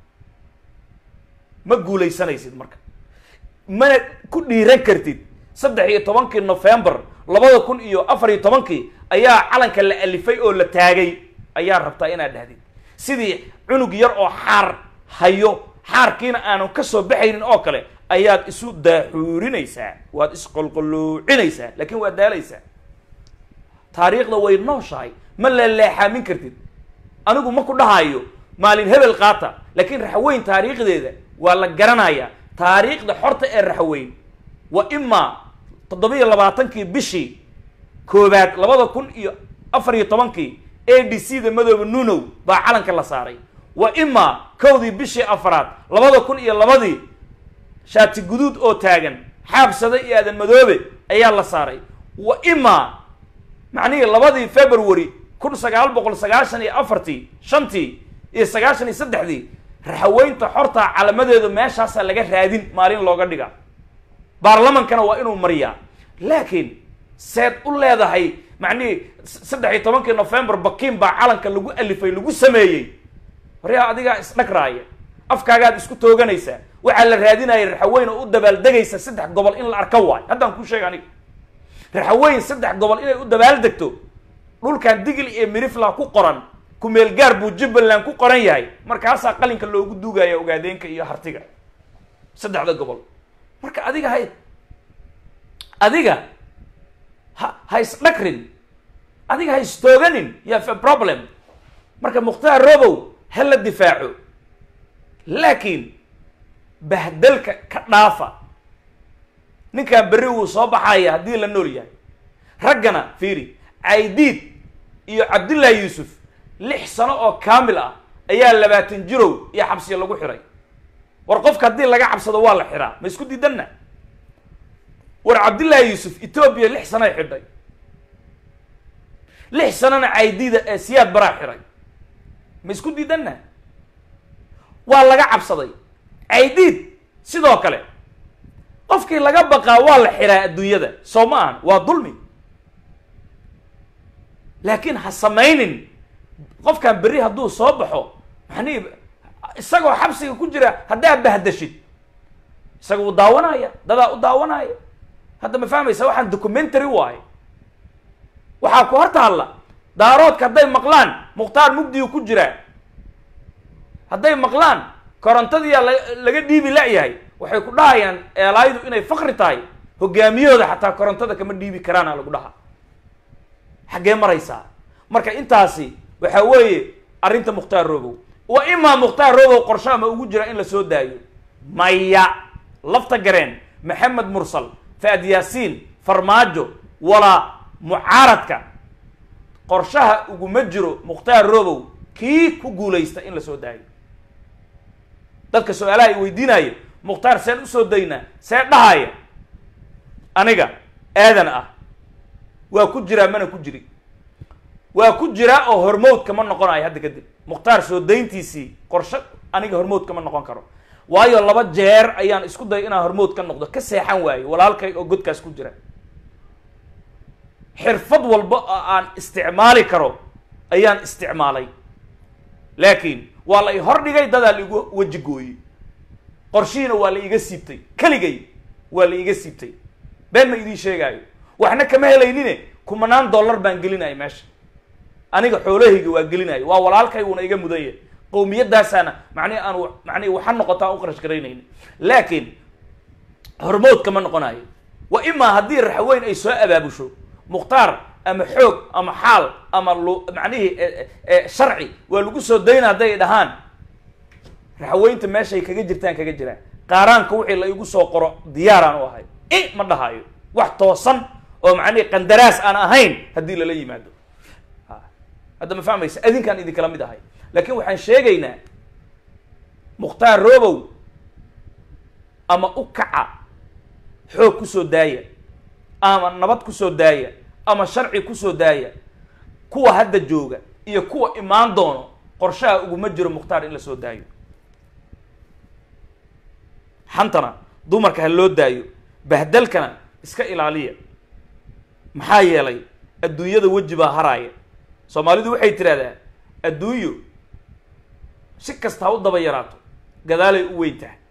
ma guulaysanaysid marka mana ku dhiiran kartid saddex iyo tobankii november labada kun iyo afar iyo tobankii ayaa calanka la alifay oo la taagay ayaa rabtaa inaad dhahdid sidii cunug yar oo xaar hayo xaarkiina aanan ka soo baxaynin oo kale ayaad isu daaxuurinaysaa waad isqolqolluucinaysaa laakiin waad daalaysaa taariikhda way nooshahay ma leeleexaamin kartid anigu ma ku dhahayo maalin hebel qaata laakiin raxweyn taariikhdeeda waa la garanayaa taariikhda xorta ee raxweyn wa imaa toddobiyo labaatankii bishii koobaad labada kun iyo afar iyo tobankii a d c da madooba nunow baa calanka la saaray wa imaa kowdii bishii afaraad labada kun iyo labadii shaati guduud oo taagan xaabsada iyo aadan madoobe ayaa la saaray wa imaa macnihii labadii february kun sagaal boqol sagaashan iyo afartii shantii iyo sagaashan iyo saddexdii raxaweynta xorta calamadeedu meeshaasaa laga raadin maalin looga dhiga baarlamankana waa inuu mariyaa laakiin seed u leedahay macnihii saddex iyo tobankii november bakiin baa calanka lagu alifay lagu sameeyey waryaa adigaa isdhagraaya afkaagaad isku tooganaysaa waxaa la raadinaya raxaweyn oo u dabaaldegaysa saddex gobol in la arka waayo haddaan kuu sheega aniga raxaweyn saddex gobol inay u dabaaldegto dhulkan digil iyo mirifla ku qoran kumeel gaar buu jubbaland ku qoran yahay markaasaa qalinka loogu duugaya ogaadeenka iyo hartiga saddexda gobol marka adiga hay adiga ha ha isdhakrin adiga ha istooganin you have a problem marka mukhtaar robow ha la difaaco laakiin bahdalka ka dhaafa ninkan berri wuu soo baxaya haddii la nool yahay raggana fiiri caydiid iyo cabdullaahi yuusuf lix sano oo kaamil ah ayaa labaatan jirow iyo xabsiya lagu xiray war qofka haddii laga cabsado waa la xiraa ma isku diidanna war cabdullaahi yuusuf etoobiya lix sanoay xidhay lix sanona caydiida ee siyaad baraa xiray ma isku diidanna waa laga cabsaday caydiid sidoo kale qofkii laga baqaa waa la xiraa adduunyada soo ma ahan waa dulmi laakiin ha samaynin qofkan berri hadduu soo baxo maxanii isagoo xabsiga ku jira haddaa bahdashid isaga uu daawanaya dadaa u daawanaya hadda ma fahmaysa waxaan documentary waayo waxaa ku hor taalla daaroodka hadday maqlaan mukhtaar mugdigu ku jiraa hadday maqlaan korontadiyaa la laga dhiibi la-yahay waxay ku dhahayaan eelaaydu inay fakri tahay hogaamiyahooda xataa korontada kama dhiibi karaana lagu dhaha xaggee maraysaa marka intaasi waxaa weeye arrinta mukhtaar robow wa imaa mukhtaar robow qorsho ama ugu jira in la soo daayo maya lafta gareen maxamed mursal faad yaasiin farmaajo walaa mucaaradka qorshaha uguma jiro mukhtaar robow kii ku guulaysta in la soo daayo dadka su-aalaha i weydiinaayo mukhtaar seen usoo daynaa see dhahaya aniga aadan ah waa ku jiraa mana ku jiri waa ku jiraa oo hormood kama noqonayo hadda kadib mukhtaar soo dayntiisii qorsho aniga hormood kama noqon karo waayo laba jeer ayaan isku daya inaan hormood ka noqdo ka seexan waayo walaalkay oo godkaas ku jira xirfad walba oo aan isticmaali karo ayaan isticmaalay laakiin waa la i hordhigay dadaa laigu weji gooyey qorshihiina waa la iga siibtay keligay waa la iga siibtay been ma idiin sheegaayo waxna kama helaynine kumanaan dollar baan gelinaya meesha aniga xoolahayga waa gelinaya waa walaalkay uuna iga mudan yahay qawmiyadaasaana macnihi aan macnihi waxa noqota aan u qarash garaynayni laakiin hormood kama noqonayo wa imaa haddii raxweyn ay soo abaabusho mukhtaar ama xoog ama xaal ama lu macnihii sharci waa lagu soo dayna hadday dhahaan raxweynta meeshay kaga jirtaan kaga jiraan qaaraanka wixii la igu soo qoro diyaaraan u ahay i ma dhahayo wax toosan oo macnihi qandaraas aan ahayn haddii lala yimaado hadda ma fahmaysa adinkaan idinkala mid ahay laakiin waxaan sheegaynaa mukhtaar robow ama u kaca xoog kusoo daaya ama nabad kusoo daaya ama sharci kusoo daaya kuwa hadda jooga iyo kuwa imaan doono qorshaha uguma jiro mukhtaar in la soo daayo xantana dumarka ha loo daayo bahdalkana iska ilaaliya maxaa yeelay adduunyada weji baa haraaya soomaalidu waxay tidhahdaa adduunyo si kasta ha u daba yaraato gadaalay u weyn tahay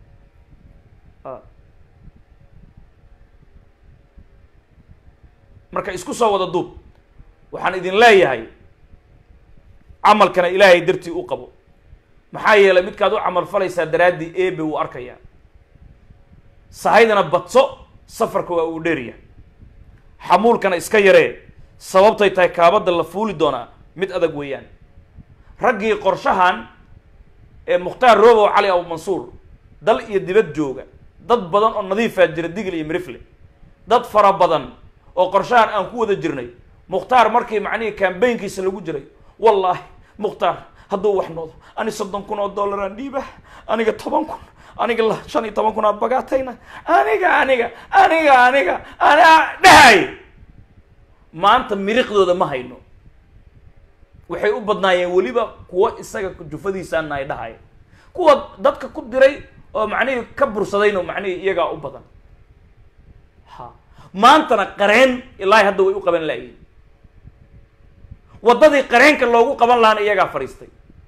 marka isku soo wada duub waxaan idin leeyahay camalkana ilaahay dartii u qabo maxaa yeelay midkaad u camal falaysaa daraaddii ebe wuu arkayaa sahaydana badso safarka waa uu dheeryahay xamuulkana iska yaree sababtay tahay kaabadda la fuuli doonaa mid adag weeyaan raggii qorshahan ee mukhtaar robow cali abu mansuur dal iyo dibad jooga dad badan oo nadiifaa jira digil iyo mirifle dad fara badan oo qorshahan aan ku wada jirnay mukhtaar markii macnihii kambaynkiisa lagu jiray wallaahi mukhtaar hadduu wax noodo ani soddon kun oo dollaraan dhiiba aniga toban kun aniga la shan iyo toban kun aad bagaatayna aniga aniga aniga aniga ana dhahay maanta miriqdooda ma hayno waxay u badnaayeen weliba kuwa isaga jufadiisaana ay dhahaya kuwa dadka ku diray oo macnihii ka bursadayno macnihii iyagaa u badan ha maantana qareen ilaahi hadda way u qaban laayihin waddadii qareenka loogu qaban lahaana iyagaa fadhiistay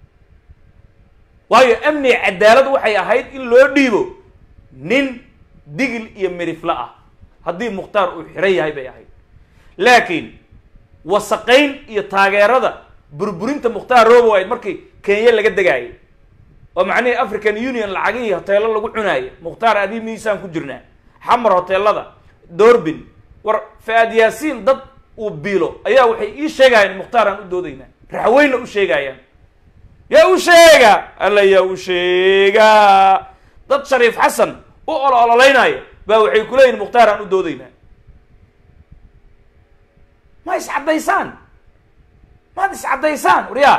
waayo amniga cadaalad waxay ahayd in loo dhiibo nin digil iyo mirifle ah haddii mukhtaar uu xiran yahay bay ahayd laakiin wasaqayn iyo taageerada burburinta mukhtaar robow ayd markii kenya laga degaayay oo macnihii african union lacagihii hoteelo lagu cunaaya mukhtaar adii miisaan ku jirnaa xamar hoteelada doorbin war faad yaasiin dad uu biilo ayaa waxay ii sheegayaan mukhtaar aan u doodaynaa raxweynna u sheegayaan yaa u sheega alla yaa u sheegaa dad shariif xasan u olo ololeynaya baa waxay ku leeyihin mukhtaar aan u doodaynaa ma iscaddaysaan maad iscaddaysaan waryaa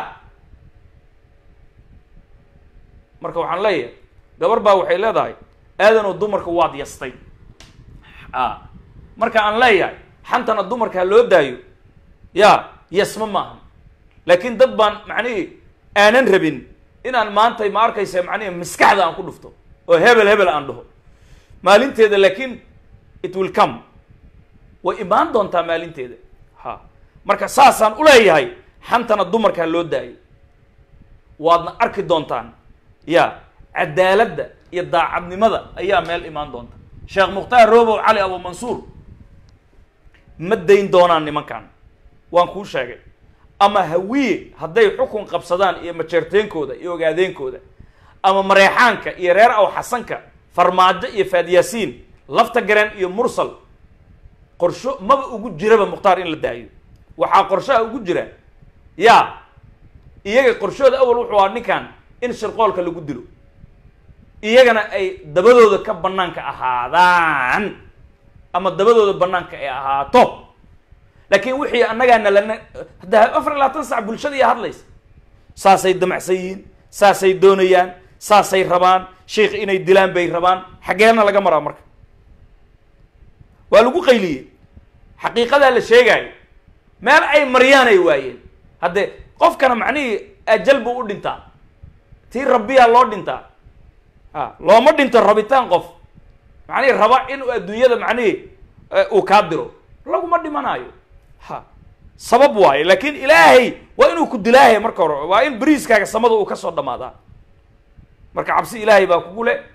marka waxaan leeyahay gabar baa waxay leedahay aadanoo dumarka waad yastay a marka aan leeyahay xantana dumarka ha loo daayo ya yasma maaha laakiin dad baan macnihii aanan rabin inaan maantay ma arkaysa macnihi maskaxda aan ku dhufto oo hebel hebel aan dhaho maalinteeda laakiin it will come way imaan doontaa maalinteeda ha marka saasaan uleeyahay xantana dumarka ha loo daayo waadna arki doontaan ya cadaaladda iyo daacadnimada ayaa meel imaan doonta sheekh mukhtaar robow cali abu mansuur ma dayn doonaan nimankan waan kuu sheegay ama hawiye hadday xukun qabsadaan iyo majeerteenkooda iyo ogaadeenkooda ama mareexaanka iyo reer aw xasanka farmaajo iyo faadyaasiin lafta gareen iyo mursal qorsho maba ugu jiraba mukhtaar in la daayo waxaa qorshaha ugu jira ya iyaga qorshooda awal wuxuu ahaa ninkan in shirqoolka lagu dilo iyagana ay dabadooda ka banaanka ahaadaan ama dabadooda banaanka ay ahaato laakiin wixii annagaana lana hadda afar iyo labaatan sac bulshada iyo hadlaysa saasay damacsan yihiin saasay doonayaan saasay rabaan sheikh inay dilaan bay rabaan xaggeena laga maraa marka waa lagu qayliyey xaqiiqadaa la sheegaayo meel ay maryaan ay waayeen haddee qofkana macnihii ajal buu u dhintaa tii rabbiyaa loo dhintaa a looma dhinto rabitaan qof macnihii raba inuu adduunyada macnihii uu kaa diro laguma dhimanaayo ha sabab waayo laakiin ilaahay waa inuu ku dilaahaya marka hore waa in beriiskaaga samada uu ka soo dhamaadaa marka cabsi ilaahay baa kugu le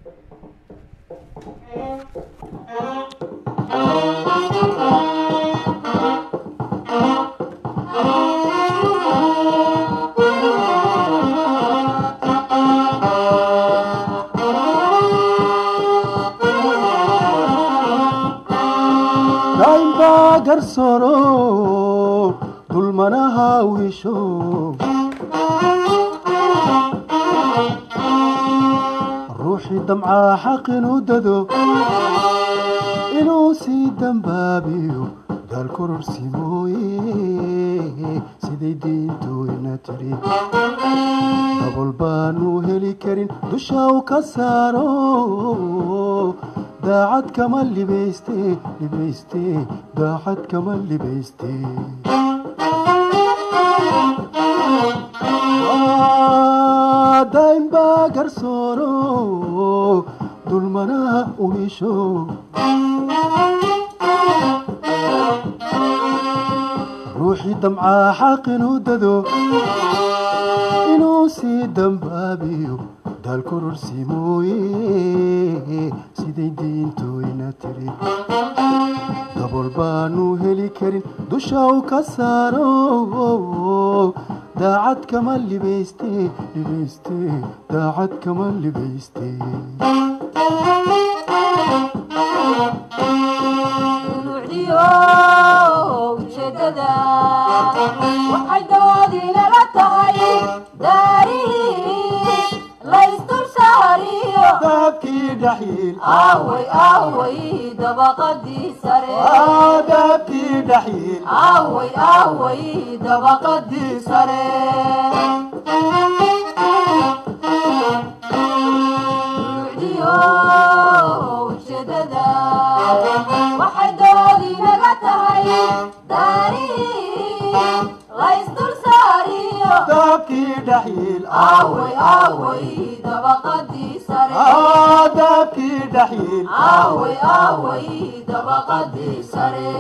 daynbaa garsooro dulmanaha wiisho ruuxii damcaa xaq inuu dado inuu sii dambaabiyo daal kororsi mooye siday diintooyna tiri dabol baanu heli karin dusha u ka saaro daacad kama libayste libayste daacad kama libayste daynbaa garsooro dulmanaha uhisho ruuxii damcaa xaq inuu dado inuu sii dambaabiyo daal kororsi mooye siday diintooyna tiri dabol baanu heli karin dusha u ka saaro daacad kama libayste libayste daacad kama libayste ujeedada waxay doodinala tahay daarihii laysdul saariyo dahabkii dhaxyiil aaway aaway dabaqadii sare dahabkii dhaxyiil aaway aaway dabaqadii sare Nuucdiyo ujeedada waxay doodinaga tahay daarihii laysdul saariyo dahabkii dhaxyiil aaway aaway dabaqadii sare dahabkii dhaxyiil aaway aaway dabaqadii sare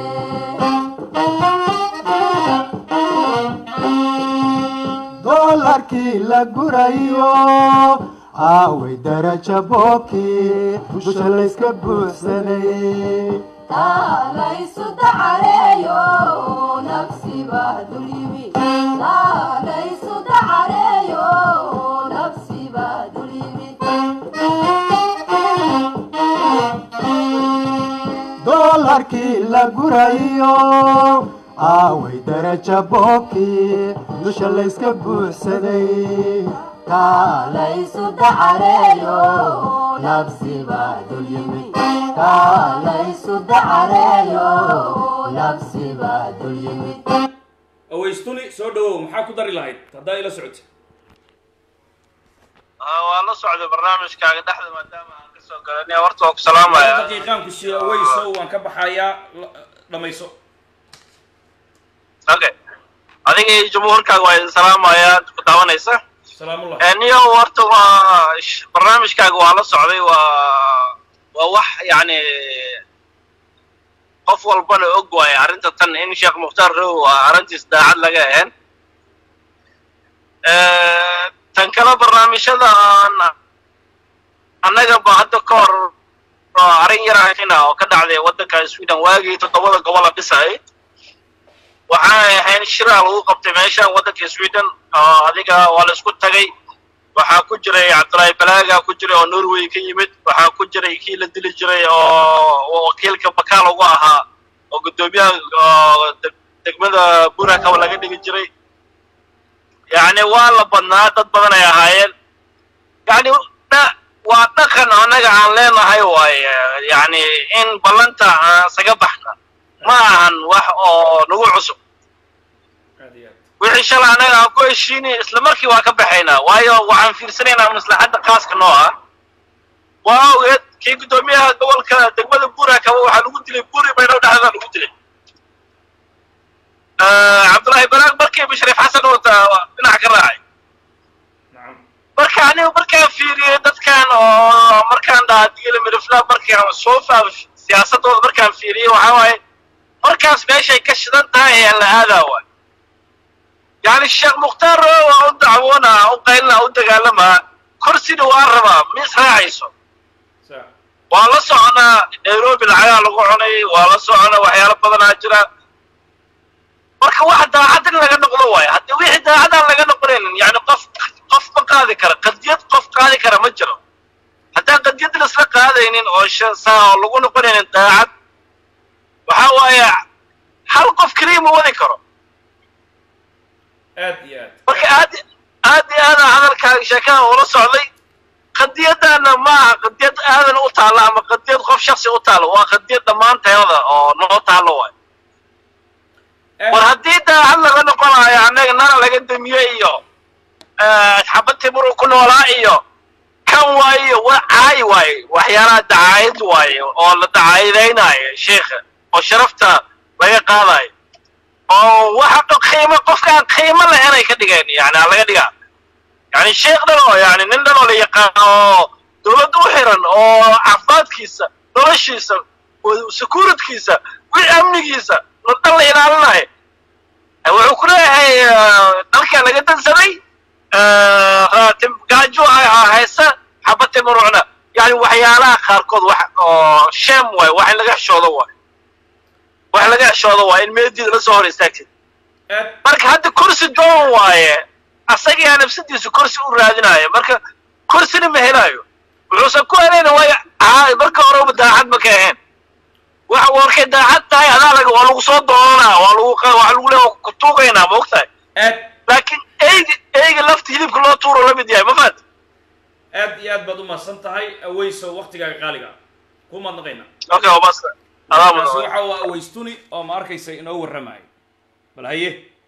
doolarkii la gurayo aaway daraja boobkii dusha layska buuxsanay taalaysu dacareeyo nafsiba dulyimi taalaysu dacareeyo nafsiba dulyimi doolarkii la gurayo aaway daraja boobkii dusha layska buuxsaday kaalaysu dacareeyo nafsi baa dul yimi kaalaysu dacareeyo nafsi baa dul yimi awaystuni soo dhawow maxaa ku dari lahayd haddaa ila socotay waa la socday barnaamijkaaga dhexda maadaama aan kasoo galanay horta waa ku salaamaya daqiiqaan ku siiya aweyso waan ka baxayaa la- dhamayso okay adiga iyo jumhuurkaaga waa idin salaamaya ku daawanaysa salaamullah niyo horta waa sh- barnaamijkaaga waa la socday waa waa wax yacni qof walbana og waaye arrinta tan in sheekh mukhtaar row waa arrintiis daacad laga ahayn tan kale barnaamijyada aan annaga ba hadda ka hor oo arrin yar ahayna oo ka dhacday waddanka sweden waagii toddobada gobola dhisay waxay ahayn shiraa lagu qabtay meeshan waddanka sweden oo adiga waa la isku tagay waxaa ku jiray cabdullaahi balaaga ku jiray oo norway ka yimid waxaa ku jiray kii la dili jiray oo oo wakiilka bakaal ugu ahaa oo guddoomiyaha oo deg- degmada burakaba laga dhigi jiray yacni waa la badnaa dad badan ay ahaayeen yacni dha- waa dhaqan annaga aan leenahay waaye yacni in ballanta aan isaga baxna ma ahan wax oo nagu cusub aad iyo aad wixii shalay annaga aan ku heshiinay isla markii waa ka baxaynaa waayo waxaan fiirsanaynaa maslaxadda khaaska noo ah waa ogeed kii guddoomiyaha gobolka degmada buurakaba waxaa lagu dilay buuri baydhabo dhexdeeda lagu dilay cabdullaahi baraag markii bashariif xasan wata dhinac ka raacay nacam marka aniga markaan fiiriyey dadkan oo markaan dhaha digila mirifla markaan soo faam siyaasadooda markaan fiiriyey waxaa waaye markaas meeshay ka shidan tahay ee la aadaa waay yacni sheekh mukhtaar waa u dacwoonaa u qaylina u dagaalamaa korsina waa rabaa ma israacayso sa waa la soconaa nairobi lacagaa lagu cunay waa la soconaa waxyaalo badanaa jira marka wax daacad in laga noqdo waayo haddii wixii daacadaan laga noqonaynin yani qof qof ma qaadi kara qadiyad qof qaadi kara ma jiro haddaan qadiyad laisla qaadaynin oo sh- saa oo lagu noqonaynin daacad waxaa waaye hal qof keliya ma wadi karo aad iyo aad marka aad aad iyo aada hadalkaaga sheekada ula socday qadiyadana ma aha qadiyad aadan u taalla ama qadiyad qof shaksi u taalla waa qadiyad dhammaanteeda oo noo taallo waay war haddii daacad laga noqonayo annaga nana laga damiye iyo xabad timuru ku noolaa iyo kan waayo wa caayi waaye waxyaalaha dacaayad waaye oo la dacaayadaynaayo sheikha oo sharafta laga qaadayo oo waxa dho qiimo qofkaan qiimo lahaynay ka dhigeen yani aa laga dhigaa yani sheekh dhan oo yani nin dhan oo la yaqaano oo dawladda u xiran oo caafimaadkiisa noloshiisa securitkiisa wixii amnigiisa la dhan la ilaalinayo wuxuu ku leeyahay dalkaa laga dansaday raatim gaajo ah haysa xabate murucna yani waxyaalaha qaarkood wax oo shem waay wax in laga xishoodo waay wax laga xishoodo waay in meediida la soo hor istaagtid aad marka hadda kursi doon waaye asagaa nafsadiisu kursi u raadinayo marka kursina ma helayo wuxuusan ku helayna waayo aa marka horeba daacad ma ka ahayn waxa warkay daacad tahay adaa laga waa lagu soo doonanaa waa lagu qa- waa lagu leeya ku tuugaynaa ma ogtahay aad laakiin eyga eyga lafta hilibka loo tuuro la mid yahay ma fahat aad iyo aad baad u mahadsan tahay aweyso waktigaaga qaaliga ah ku mahadnaqayna okay waa basta adaa kaasi mudan waxa waa aweystuni oo ma arkaysa inoo warramayo bal haye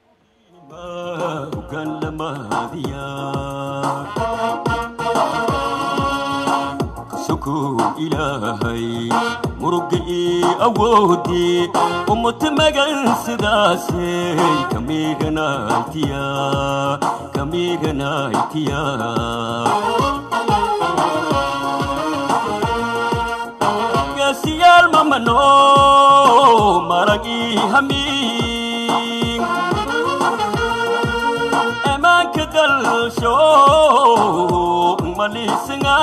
sukuun ilaahay murugii awoodii ummata magan sidaasey kamiganaytiya kamiganaytiya gaasiyaal mamano maragii hamiin emanka dalsho malisinga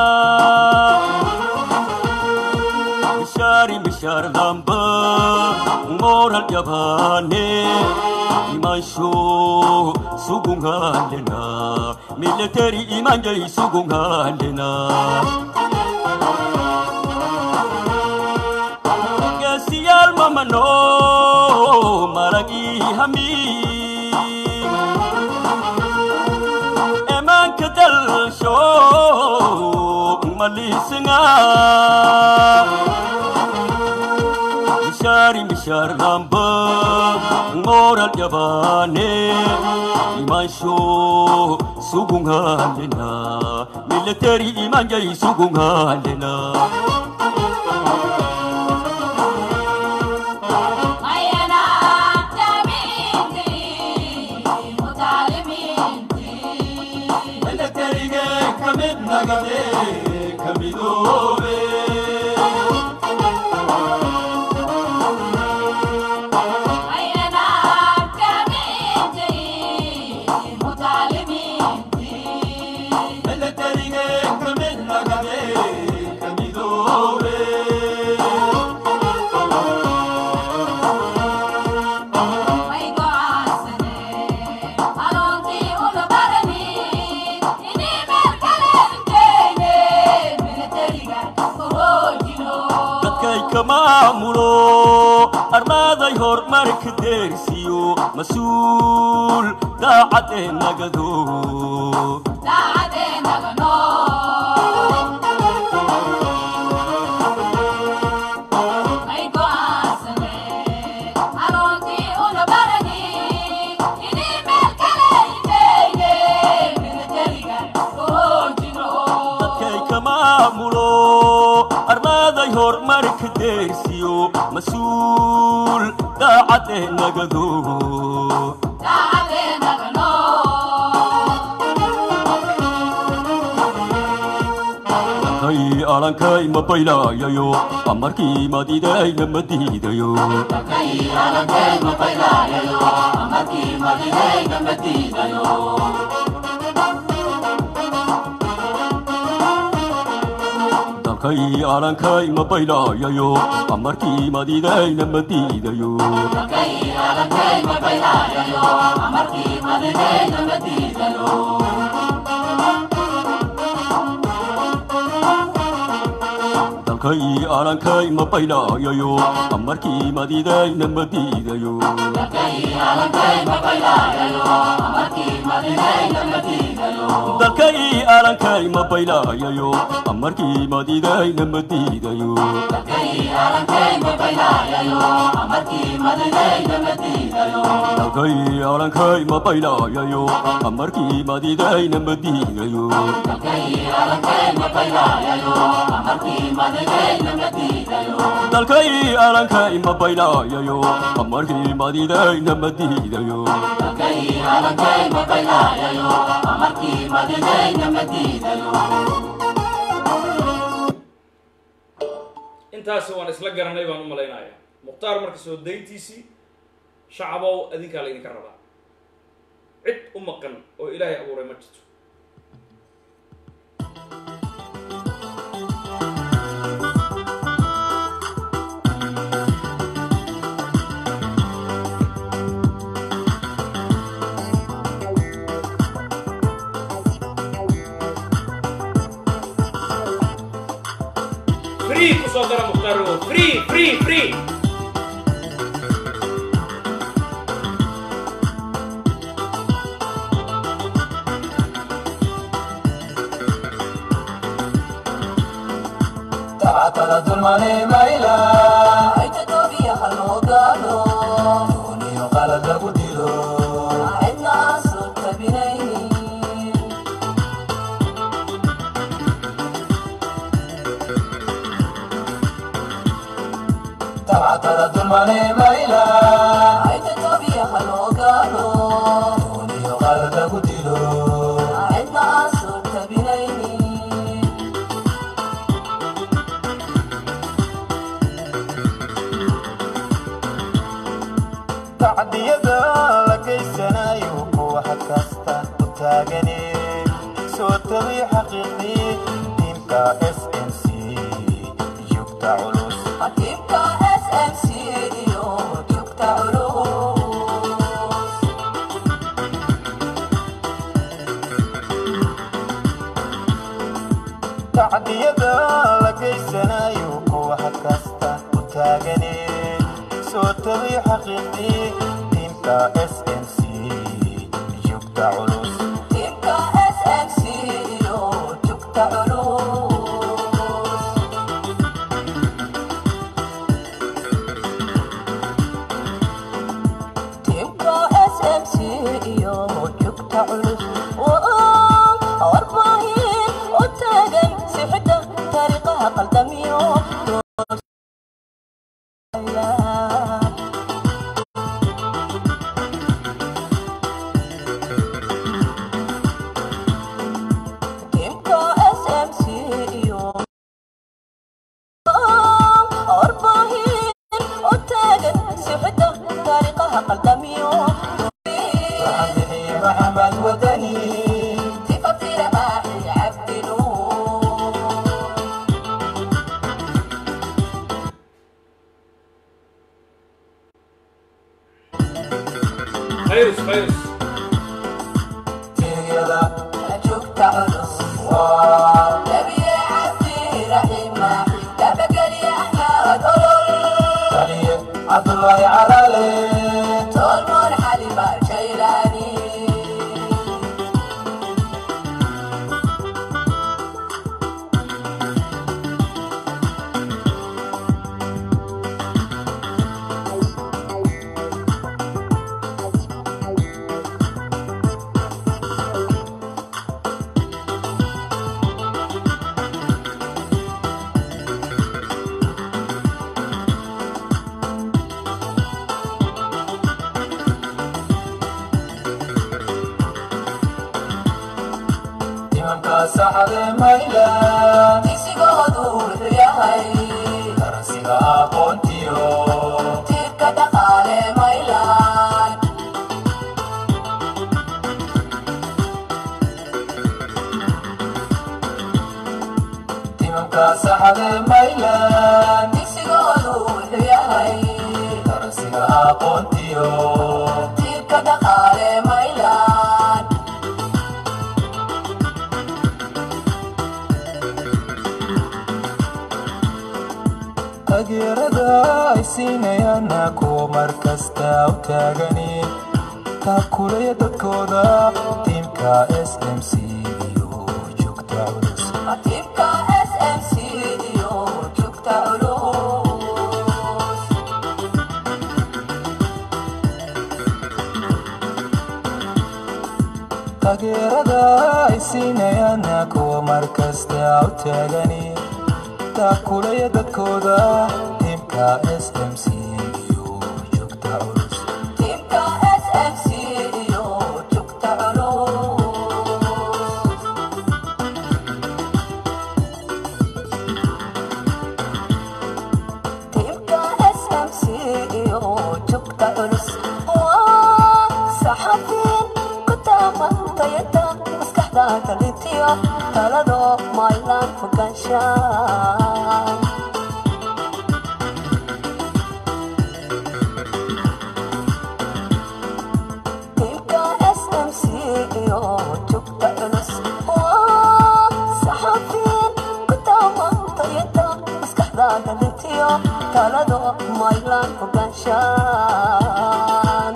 mishari mishar damba moral yabane imansho sugungalena military imanjay sugungalena gasiyal mamano maragi hami emanka malisinga mishari mishar lamba ngoral yabane imansho sugungalena military imanjai sugungalena militaryge kamid nagade kamidobe militaryge kamid nagade kamidobe dadkay ka maamulo armaaday horumarka deersiyo mas-uul daacadee nagado dadkay ka maamulo armaaday horumarka deersiyo mas-uul daacadee nagado kay alankay ma baylayayo amarkii madidayna ma diidayo dalkay alankay ma baylayayo amarkii madidayna ma diidayo dalkay alankay ma baylayayo amarkii madidayna ma diidayo dalkay alankay ma baylayayo amarkii madidayna ma diidayo dalkay alankay ma baylayayo amarkii madidayna ma diidayo dalkay alankay ma baylayayo amarkii madidayna ma diidayo intaasi waan isla garanay baan u malaynayaa mukhtaar marka soo dayntiisii shacabow adinkaa laydinka rabaa cid u maqan oo ilaahay abuuray ma jirto free kusoo dara mukhtaar ogow free free free تعطل ظلمني ميلا عيت توبيا خلو قالو دوني وقال لقو ديلو عدنا صوت بنيني تعطل ظلمني ميلا عيت توبيا خلو قالو دوني وقال لقو ديلو عدنا صوت بنيني tacdiyada la geysanayo wax kasta u taagane soo tabi xaqiiqii diinka s m c yugta culus حبيبك اس ام سي يوتيوب تعلوم tacdiyada la geysanayo wax kasta u taagane soo tabi xaqiiqii diinka s m c yugta culus حبيبك اس ام سي يوتيوب تعلوم محمد وطني صفتي رماحي عبد نور fayrus fayrus تيلا أشوف تعرس نبي عبدي رحمة تبقى لي أحمد أولول عبد الله علالي تولمون حليمة شيلاني imanka saxde mayla isigoodu wuxuu yahay darasiga aqoontiyo tiirka dhaqaale maylan imanka saxde maylan isigoodu wuxuu yahay darasiga aqoontiyo tiirka dhaqaale maylan taageerada ay siinayaana kuwa mar kasta u taagani taakulaya dadkooda tiimka s m c iyo joogta culus tiimka s m c iyo joogta culus taageerada ay siinayaana kuwa mar kasta u taagani taakulaya dadkooda tiimka s m c iyo joogta culus tiimka s m c iyo joogta culus tiimka s m c iyo joogta culus waa saxafiin ku taamantayada maskaxda kalitiyo talado maylan fogaanshaan tiimka s m c iyo joogta culus waa saxafiin ku taamantayada maskaxda kalitiyo talado maylan fogaanshaan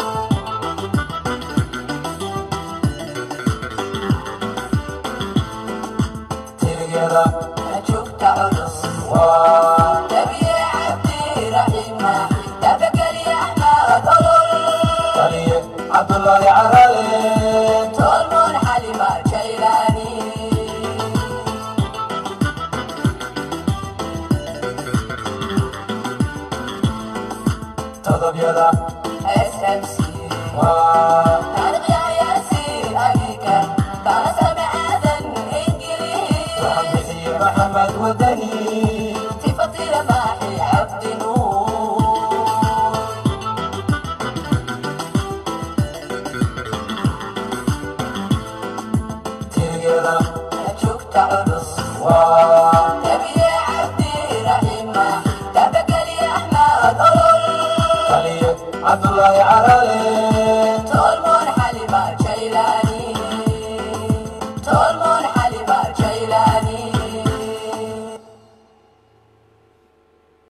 تريلا أشوف تعرس تبي عبدي رحمة تبقى لي أحمد أولول عبد الله عرالي تولمون حليمة شيلاني تضب يدا اس ام سي تاريخ يا ياسين أبيك ترى سمع آذان إنجليز محمد محمد ودني صفتي رماحي عبد نور تيلا أشوف تعرس تبي عبدي رحمة تبقى لي أحمد أولول عبد الله عرالي